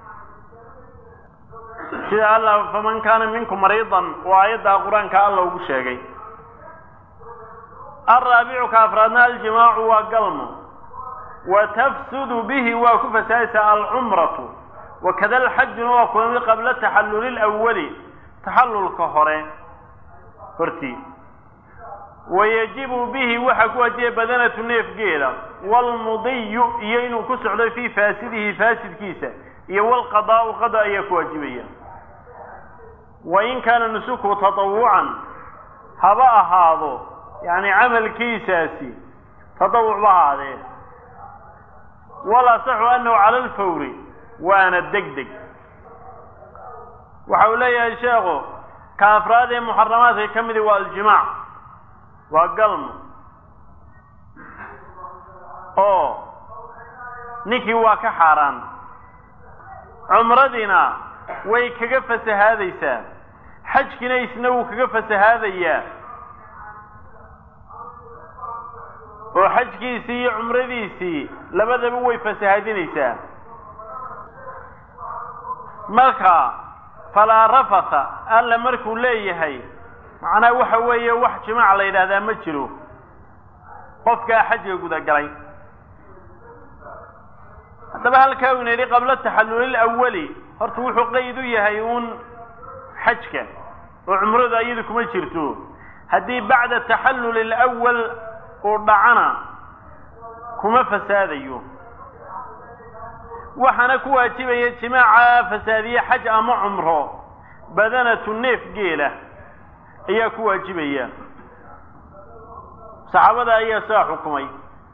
sida allah faman kaana minkum mariidan oo aayaddaa qur-aanka alla ugu sheegay alraabicu ka afraadna aljimaacu waa galmo wa tafsudu bihi waa ku fasaadaysaa alcumratu wakada alxajuna waa kula mid qabla taxalluli lawali taxallulka hore hortii wayajibu bihi waxaa ku wajiba badanatu neefgeeda waalmudiyu iyo inuu ku socdo fii faasidihi faasidkiisa iyo walqadaa'u qada ayaa ku waajibaya wain kaana nusuku tatawucan haba ahaado yacni camalkiisaasi tatawuc ba ahaadee wal asaxu annahu cala alfawri waana deg deg waxa uu leeyahay sheekhu ka afraad ee muxaramaadka ka midi waa aljimaac waa galmo oo ninkii waa ka xaaraan cumradiina way kaga fasahaadaysaa xajkiina isna wuu kaga fasahaadayaa oo xajkiisii iyo cumradiisii labadaba way fasahaadinaysaa marka falaa rafasa alla markuu leeyahay macnaha waxa weeye wax jimaac la yidhaahdaa ma jiro qofkaa xajga gudagalay haddaba halkaa uu yidhi qabla taxalluli awali horta wuxuu qeyd u yahay uun xajka oo cumradu iyadu kuma jirto haddii bacda taxalluli alawal uu dhacana kuma fasaadayo waxaana ku waajibaya jimaaca fasaadiye xaj ama cumro badanatu neef geela ayaa ku waajibaya saxaabada ayaa saa xukumay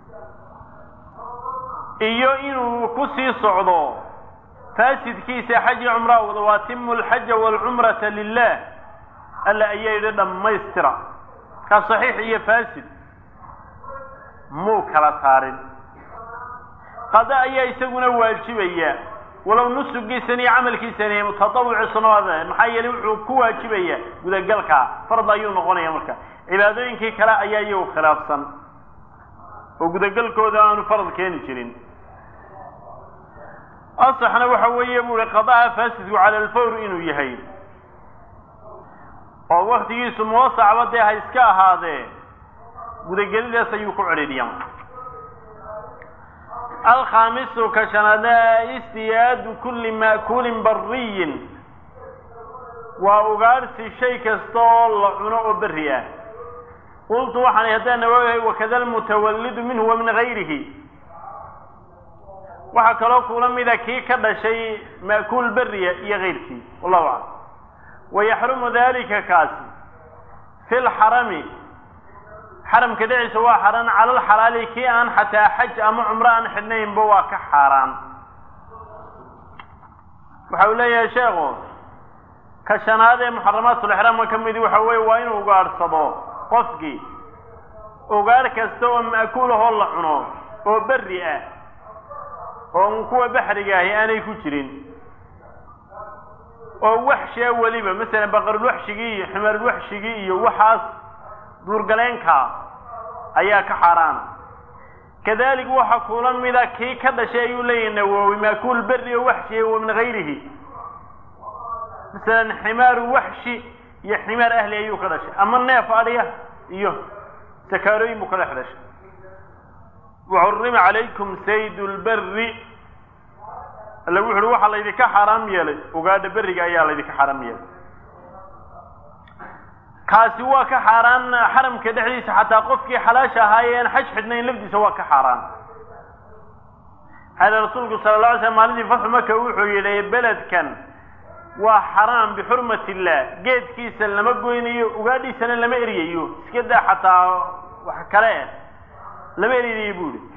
iyo inuu ku sii socdo faasidkiisa xaj iyo cumraa wada waatimu alxaja waalcumrata lilah alla ayaa yidhi dhammaystira ka saxiix iyo faasid muu kala saarin qada ayaa isaguna waajibaya walow nusugiisan iyo camalkiisani mutatawuci sunaada maxaa yeelay wuxuu ku waajibaya gudagalka fard ayuu noqonaya marka cibaadooyinkii kale ayaa iyagu khilaafsan oo gudagalkooda aanu farad keeni jirin asaxna waxa weeye buu ihi qadaha faasidku cala alfawr inuu yahay oo waktigiisu muwasacba dee ha iska ahaadee gudagelidaas ayuu ku cedhiidhiya alkhaamisu ka shanaadna istiyaadu kulli ma'kuulin bariyin waa ugaadhsi shay kasta oo la cuno oo berri ah qultu waxaan haddaan nawaayahay wakada almutawallidu minhu wa min gayrihi waxaa kaloo kula mida kii ka dhashay ma'kuul beriya iyo kayrkii wallahu aclam wayaxrumu dalika kaasi fi lxarami xaramka dhexdiisa waa xaaraan cala alxalaali kii aan xataa xaj ama cumro aan xidhnaynba waa ka xaaraan waxa uu leeyahay sheekhu ka shanaad ee muxaramaatulixraamka ka midi waxa weeye waa inuu ugaadhsado qofkii ugaadh kasta oo ma'kuul ahoo la cuno oo berri ah oo kuwa baxriga ahi aanay ku jirin oo waxshiya weliba masalan baqarulwaxshigii iyo ximaarulwaxshigii iyo waxaas duurgaleenka ayaa ka xaaraana kadalik waxaa kula mida kii ka dhashay ayuu leeyahay nawoowi maakuul berri oo waxshiya wa min gayrihi masalan ximaaru waxshi iyo ximaar ahli ayuu ka dhashay ama neef adhiya iyo sakaarooyin buu ka dhex dhashay waxurima calaykum sayd lberi alla wuxu uhi waxaa laydinka xaaraam yeelay ugaadha beriga ayaa laydinka xaaraam yeelay kaasi waa ka xaaraan xaramka dhexdiisa xataa qofkii xalaasha ahaayee aan xaj xidhnayn lafdiisa waa ka xaaraan hada rasuulku sala la alay slam maalintii fatxu maka wuxuu yidhi beledkan waa xaraam bixurmat illah geedkiisa lama goynayo ugaadhiisana lama eryayo iska daa xataa wax kale ah lama eryayo buu yihi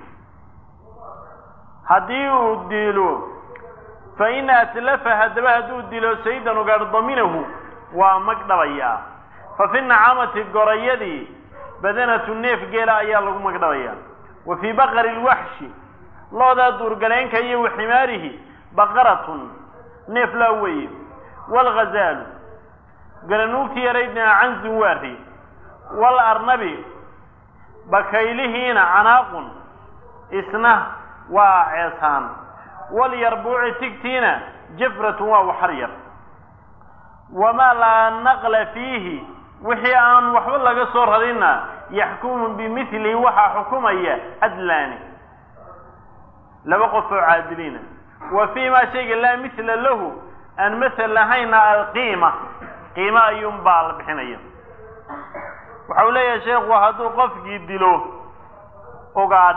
haddii uu dilo fa in atlafa haddaba hadduu dilo saydan ugaadh daminahu waa mag dhabayaa fa fi nacamati gorayadii badanatu neef geela ayaa lagu magdhabayaa wa fii baqari lwaxshi loodaa duurgaleenka iyo wa ximaarihi baqaratun neef laa weeye waalghazaalu garanuugti yaraydna canzun waari wal arnabi bakaylihiina canaaqun isna waa ceesaan wal yarbuuci tigtiina jafratun waa waxar yar wamaa laa naqla fiihi wixii aan waxba laga soo rarinna yaxkumu bimilihi waxaa xukumaya cadlaani laba qof oo caadiliina wa fii maa shayga laa mithla lahu aan masel lahayna alqiima qiimo ayuun baa la bixinaya waxa uu leeyahay sheekhu hadduu qofkii dilo ogaadh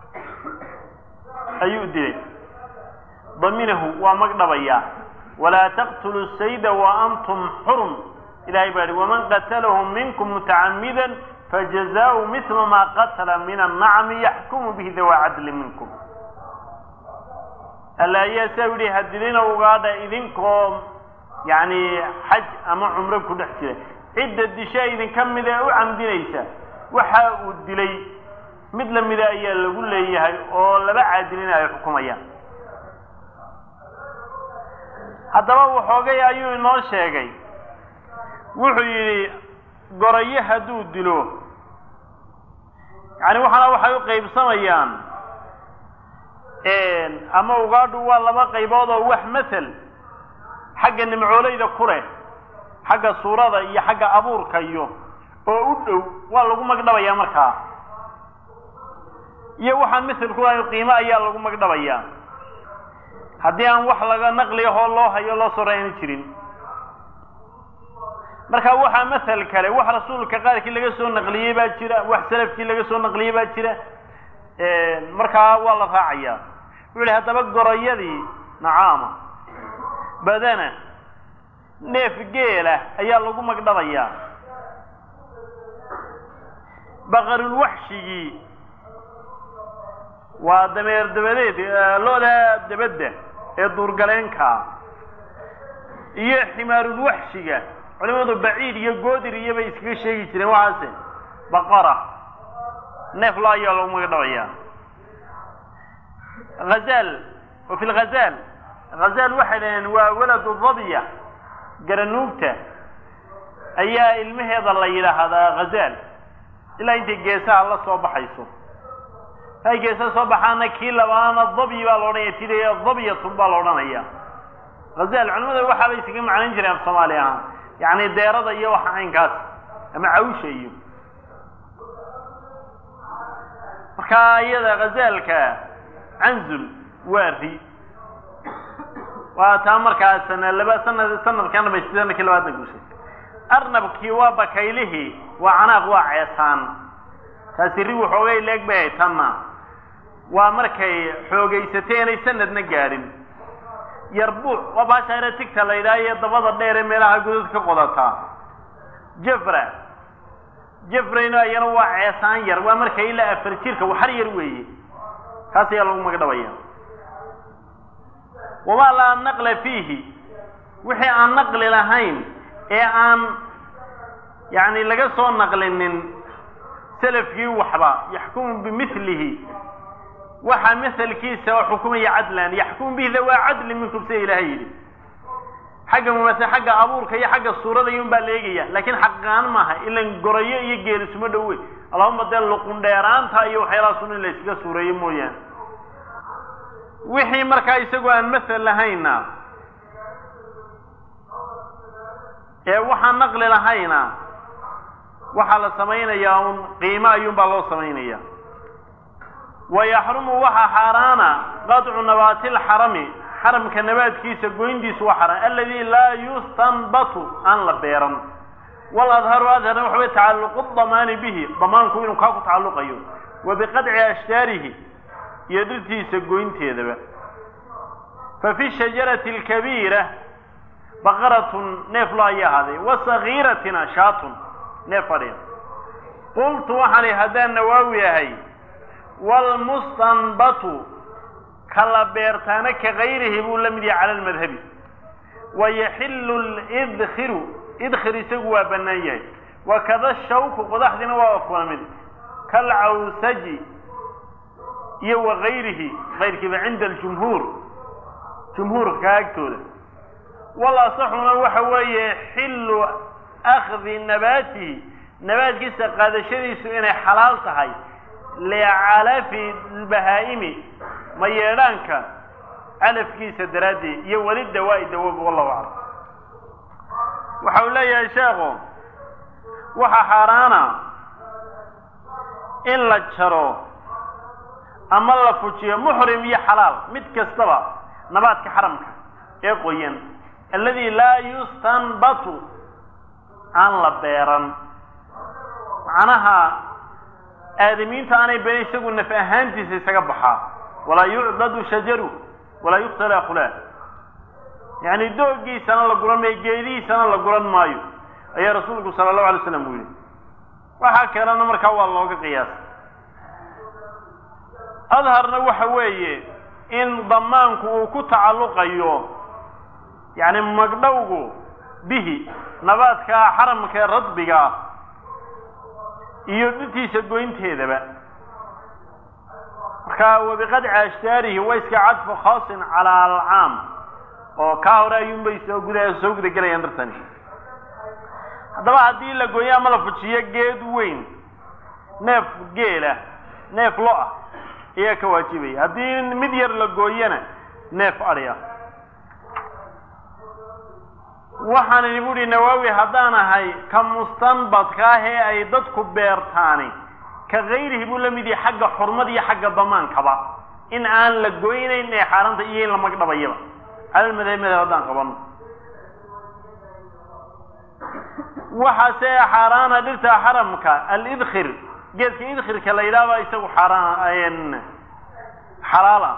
ayuu dilay daminahu waa magdhabayaa walaa taqtulu sayda wa antum xurum ilahay baa yihi waman qatalahu minkum mutacamidan fajazaau mithla maa qatala min annacmi yaxkumu bihi dawaa cadli minkum alla ayaa saa yidhi hadilina ugaadha idinkoo yacni xaj ama cumro ku dhex jira cidda disha idinka mida ee u camdinaysa waxa uu dilay mid lamida ayaa lagu leeyahay oo laba caadilina ay xukumayaan haddaba waxoogay ayuu inoo sheegay wuxuu yidhi gorayo hadduu dilo yacni waxaana waxay u qaybsamayaan ama ugaadhu waa laba qaybood oo wax masel xagga nimcoolayda ku leh xagga suurada iyo xagga abuurka iyo oo u dhow waa lagu magdhabayaa markaa iyo waxaan masel ku lahayn qiimo ayaa lagu magdhabayaa haddii aan wax laga naqliyahoo loo hayo loo sorayna jirin marka waxaa masel kale wax rasuulka qaarkii laga soo naqliyey baa jira wax salafkii laga soo naqliyey baa jira markaa waa la raacayaa wuxu yihi haddaba gorayadii nacaama badana neef geela ayaa lagu magdhabayaa baqarulwaxshigii waa dameer dabadeed looda dabadda ee duurgaleenkaa iyo ximaarulwaxshiga culimadu baciid iyo goodir iyo bay iskaga sheegi jireen waxaase baqara neef lo ayaa lagu magdhabayaa hazaal wa fi lghazaal hazaal waxay dhaheen waa waladu dabya garanuugta ayaa ilmaheeda la yidhaahdaa hazaal ilaa intay geesaha la soo baxayso hay geesaha soo baxaana kii labaana dabyi baa la odhanaya tidaya dabyatun baa la odhanaya hazaal culimada waxaabay isaga macnayn jireen af soomaali ahaan yacni deerada iyo waxa caynkaas ama cawsha iyo markaa iyada khazaalka canzul waa ri waa taa markaa sana laba sanad sanadkan dhamaystay sanadkii labaadna guushay arnabkii waa bakaylihii waa canaaq waa ceesaan taasi ri waxoogay leeg bay hay tanna waa markay xoogaysatay inay sanadna gaadhin yarbuuc waa baashaare tigta la yidhaha iyo dabada dheer ee meelaha godad ka qodataa jafra jafrayno iyana waa ceesaan yar waa marka ilaa afar jirka waxar yar weeye kaas ayaa lagu magdhabaya wamaa laa naqla fiihi wixii aan naqli lahayn ee aan yacni laga soo naqlinin salafkii waxba yaxkumu bimilihi waxaa maselkiisa oo xukumaya cadlan yaxkumu bihi dawaa cadli minkum sida ilaahay yidhi xagga mumase xagga abuurka iyo xagga suurada iyun baa la eegaya laakiin xaqaan maaha ilan gorayo iyo geelisuma dhowe allahuma dee luqun dheeraanta iyo waxyaalahaasuna in la yskaga suureeyo mooyaane wixii markaa isagoo aan masel lahayna ee waxaan naqli lahayna waxaa la samaynayaa un qiimo ayuun baa loo samaynaya wayaxrumu waxaa xaaraana qadcu nabaati lxarami xaramka nabaadkiisa goyntiisu waa xaaraan aladi laa yustanbatu aan la beeran waladharu adharna waxaway tacalluqu damaani bihi damaanku inuu kaa ku tacalluqayo wa biqadci ashjaarihi iyo dhirtiisa goynteedaba fa fi shajarati alkabiira baqaratun neef lo ayaa ahaaday wa sagiiratina shaatun neef fadhiya qultu waxaan ihi haddaan nawaawi ahay wlmustanbatu kala beertaana ka kayrihi buu la mid yahay cala lmadhabi wayaxilu lidkiru idkhir isagu waa bannaan yahay wakada shawku qodaxdiina waa kula mid kalcawsaji iyo wagayrihi kayrkiiba cinda aljumhuur jumhuurka agtooda wal asaxuna waxa weeye xilu akdi nabaatihi nabaadkiisa qaadashadiisu inay xalaal tahay licalafi bahaa'imi mayeedhaanka calafkiisa daraaddeed iyo weli dawaa'i dawoob wallahu aclam waxa uu leeyahay sheekhu waxaa xaaraana in la jaro ama la fujiyo muxrim iyo xalaal mid kastaba nabaadka xaramka ee qoyan alladii laa yustanbatu aan la beeran macnaha aadamiinta aanay beeran isagu naf ahaantiisa isaga baxaa walaa yucdadu shajaru walaa yuqtala khulaa yacni doogiisana la guran maayo geedihiisana la guran maayo ayaa rasuulku sala allahu alay slam uu yihi waxaa kalena markaa waa looga qiyaasay adharna waxa weeye in damaanku uu ku tacalluqayo yacni magdhowgu bihi nabaadka xaramka ee radbiga ah iyo dhintiisa goynteedaba marka wabiqadci ashtaarihi waa iska cadfu khaasin calaa alcaam oo kaa hore ayuunbay soo guda soo guda gelayaan dartani haddaba haddii la gooyo ama la fujiyo geed weyn neef geela neef lo ah ayaa ka waajibaya haddii mid yar la gooyana neef adhi ah waxaan idhi buuhi nawaawi haddaan ahay ka mustanbadka ah ee ay dadku beertaani ka kayrihi buu la mid yahay xagga xurmad iyo xagga damaankaba in aan la goynayn ee xaaranta iyo in la magdhabayaba calalmadahib madhab haddaan qabano waxaase xaaraana dhirta xaramka alidkhir geedka idkhirka la yidhahba isagu xaaraan xalaala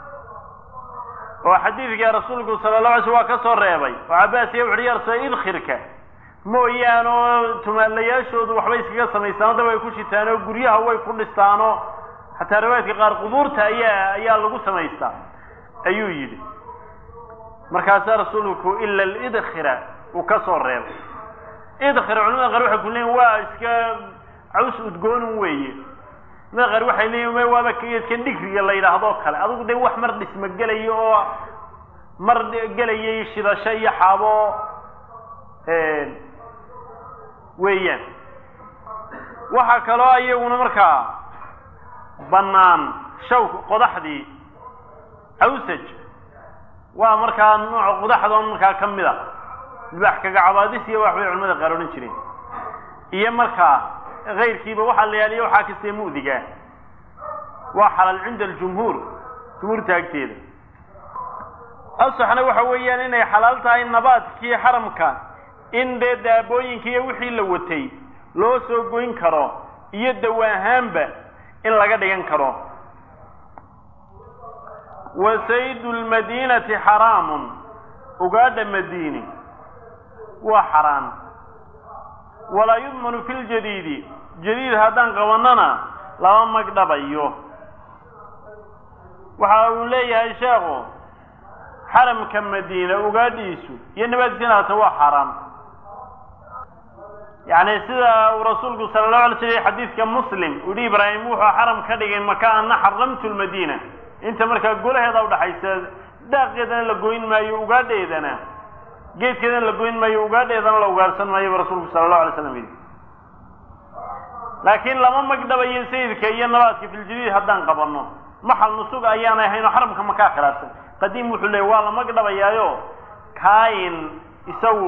oo xadiidka rasuulku sala la alay sl waa ka soo reebay oo cabaas iya wuxuhi yarsa idkhirka mooyaan oo tumaalayaashoodu waxbay iskaga samaystaan dab ay ku shitaan oo guryaha way ku dhistaanoo xataa riwaayadka qaar qubuurta ayaa ayaa lagu samaystaa ayuu yidhi markaasaa rasuulku ila alidkhira uu ka soo reebay idkhir culamada qaar waxay ku leeyiin waa iska caws udgoonun weeye culamada qaar waxay leeyiin waaba geedkan dhigriga la yidhaahdo kale adigu dee wax mar dhisma gelayo oo mar gelayay shidasho iyo xaabo weeyaan waxaa kaloo iyaguna markaa bannaan shawk qodaxdii awsaj waa markaa nooc qodaxdoon markaa ka mid a libaax kaga cabaadis iyo waxbay culamada qaar odhan jireen iyo markaa kayrkiiba waxaa la yaaliya waxaa kastee mu'diga waa xalaal cinda aljumhuur jumhuurta agteeda asaxna waxa weeyaan inay xalaal tahay nabaadkii xaramka in dee daabooyinka iyo wixii la watay loo soo goyn karo iyo dawa ahaanba in laga dhigan karo wa saydu lmadiinati xaraamun ugaadha madiini waa xaraan walaa yudmanu fi ljadiidi jadiid haddaan qabanana lama magdhabayo waxa uu leeyahay sheekhu xaramka madiina ugaadhiisu iyo nabaadkiisana hata waa xaaraan yacni sida uu rasuulku sala allahu alay slam xadiidka muslim uu yihi ibraahim wuxuu xaram ka dhigay maka ana xaramtu lmadiina inta markaa golaheeda udhaxaysa daaqeedana la goyn maayo ugaadheedana geedkeedana la goyn maayo ugaadheedana la ugaarsan maayo ba rasuulku sala allahu alay slam yidhi laakiin lama magdhabayo sayidka iyo nabaadka filjadiid haddaan qabanno maxal nusug ayaanay ahayn oo xaramka makaa khilaafsan qadiim wuxuu leeyay waa la magdhabayaayo kaayin isagu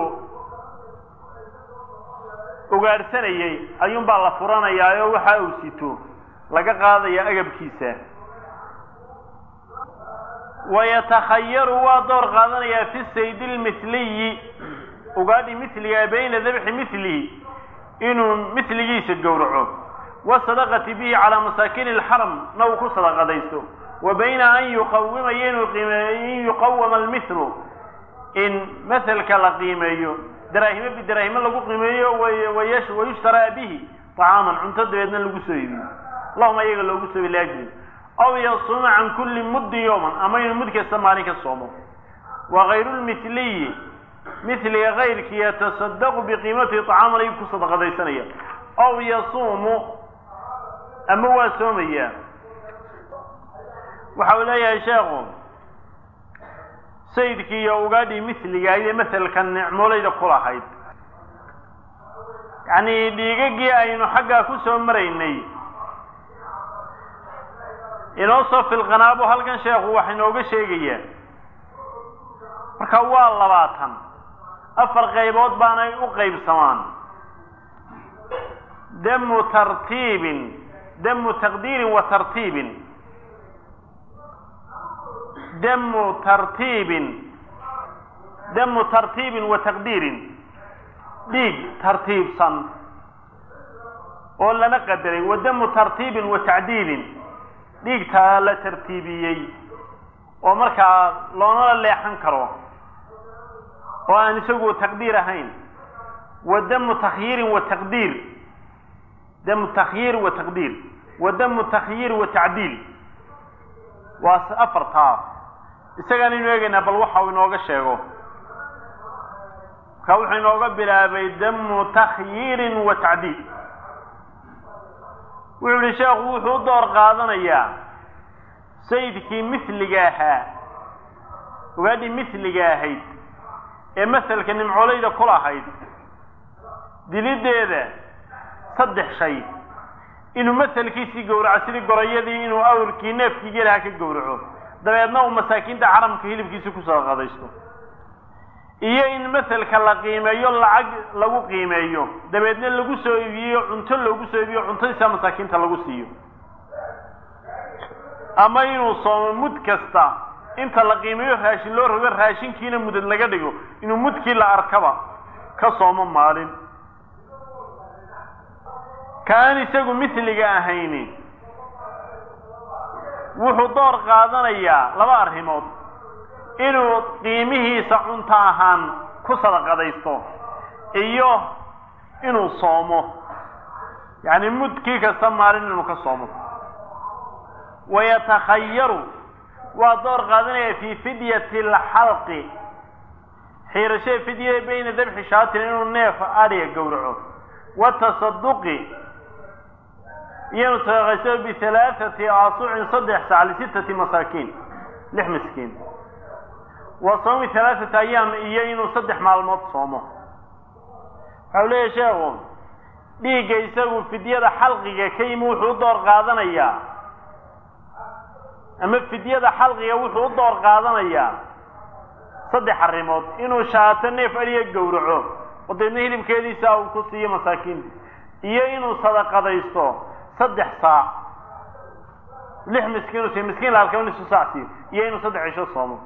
ugaarsanayey ayuunbaa la furanayaayo waxa uu sito laga qaadaya agabkiisa wayatakhayaru waa door qaadanayaa fi sayd lmithliyi ugaadhi mithliga bayna dabxi mithlihi inuu mithligiisa gowraco wasadaqati bihi calaa masaakiini alxaram na uu ku sadaqadaysto wa bayna an yuqawima iyo in yuqawama almithlu in mathelka la qiimeeyo daraahimo bidaraahimo lagu qiimeeyo wayushtaraa bihi طacaaman cunto dabeedna lagu soo iibiyo lahuma iyaga loogu soo liajli aw yasuuma can kulli muddin yowman ama inuu mud kasta maalin ka soomo wa kayru lmithliyi mithliga kayrkii yatasadaqu biqiimatihi طacaaman ayuu ku sadaqadaysanaya aw yasuumu ama waa soomaya waxa uu leeyahay sheekhu sayidkii iyo ugaadhii mithliga ayay maselka nicmoolayda ku lahayd yacni dhiigagii aynu xaggaa ku soo maraynay inoo soo filqanaabo halkan sheekhu wax inooga sheegayaa marka waa labaatan afar qaybood baanay u qaybsamaan damu tartiibin damu taqdiirin wa tartiibin damu tartiibin damu tartiibin wa taqdiirin dhiig tartiibsan oo lana qadaray wa damu tartiibin wa tacdiilin dhiigtaa la tartiibiyey oo markaa loonala leexan karo oo aan isagu taqdiir ahayn wa damu takhyiirin wa taqdiir damu takhyiir wa taqdiir wa damu takhyiir wa tacdiil waa afartaa isagaan inu eegaynaa bal waxa uu inooga sheego markaa wuxuu inooga bilaabay damu takhyiirin wa tacdiil wuxuu yihi sheekhu wuxuu u door qaadanayaa sayidkii misliga ahaa ogaadhii misliga ahayd ee maselka nimcoolayda ku lahayd diliddeeda saddex shay inuu maselkiisii gowraco sidii gorayadii inuu awrkii neefkii gelaha ka gowraco dabeedna uu masaakiinta xaramka hilibkiisi kusoo qadaysto iyo in maselka la qiimeeyo lacag lagu qiimeeyo dabeedna lagu soo iibiyo cunto loogu soo iibiyo cuntadiisa masaakiinta lagu siiyo ama inuu soomo mud kasta inta la qiimeeyo raashin loo rogo raashinkiina mudad laga dhigo inuu mudkii la arkaba ka soomo maalin ka aan isagu misliga ahayni wuxuu door qaadanayaa laba arrimood inuu qiimihiisa cunto ahaan ku sadaqadaysto iyo inuu soomo yacni mudkii kasta maalin inuu ka soomo wayatakhayaru waa door qaadanaya fii fidyati alxalqi xiirashada fidyada bayna dabxi shaatin inuu neef adhiga gowraco watasaduqi iyo inuu sadaqaysto bihalaathati aasucin saddex sac lisittati masaakiin lix miskiin wa soomi halaathata ayaam iyo inuu saddex maalmood soomo waxau leeyahy sheekhu dhiigga isagu fidyada xalqiga ka yimi wuxuu u door qaadanayaa ama fidyada xalqiga wuxuu u door qaadanayaa saddex arrimood inuu shaato neef adhiga gowraco oo deedna hilibkeediisa uu ku siiyo masaakiinta iyo inuu sadaqadaysto saddex saac lix miskiin u siiyo miskiin la halkaba nisu saac siiyo iyo inuu saddex cisho soomo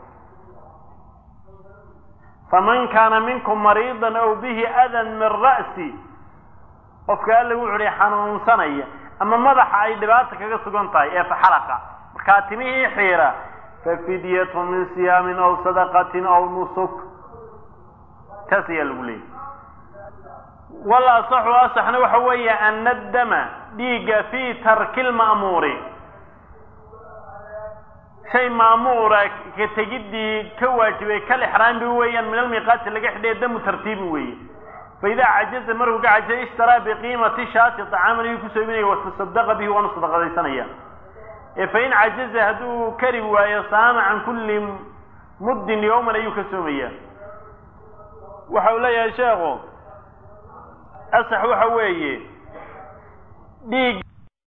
faman kaana minkum mariidan aw bihi adan min ra'si qofka alla wuxu uhi xanuunsanaya ama madaxa ay dhibaata kaga sugan tahay ee faxalaqa markaa timihii xiira fafidyatu min siyaamin aw sadaqatin aw nusuk taas ayaa lagu leeyay wal asaxu asaxna waxa weeye ana addama dhiigga fii tarki lma'muuri shay maamuura ka tegiddii ka waajibay kal ixraambi weeyaan min almiiqaati laga xidhay damu tartiibi weeye faidaa cajaza markuu ka cajizay ishtaraa biqiimati shaati طacaaman ayuu kusoo iibinaya watasadaqa bihi waanu sadaqadaysanaya ee fain cajaza hadduu kari waayo saama can kulli muddin yowman ayuu ka soomaya waxa uu leeyahay sheekhu asax waxa weeye dhiig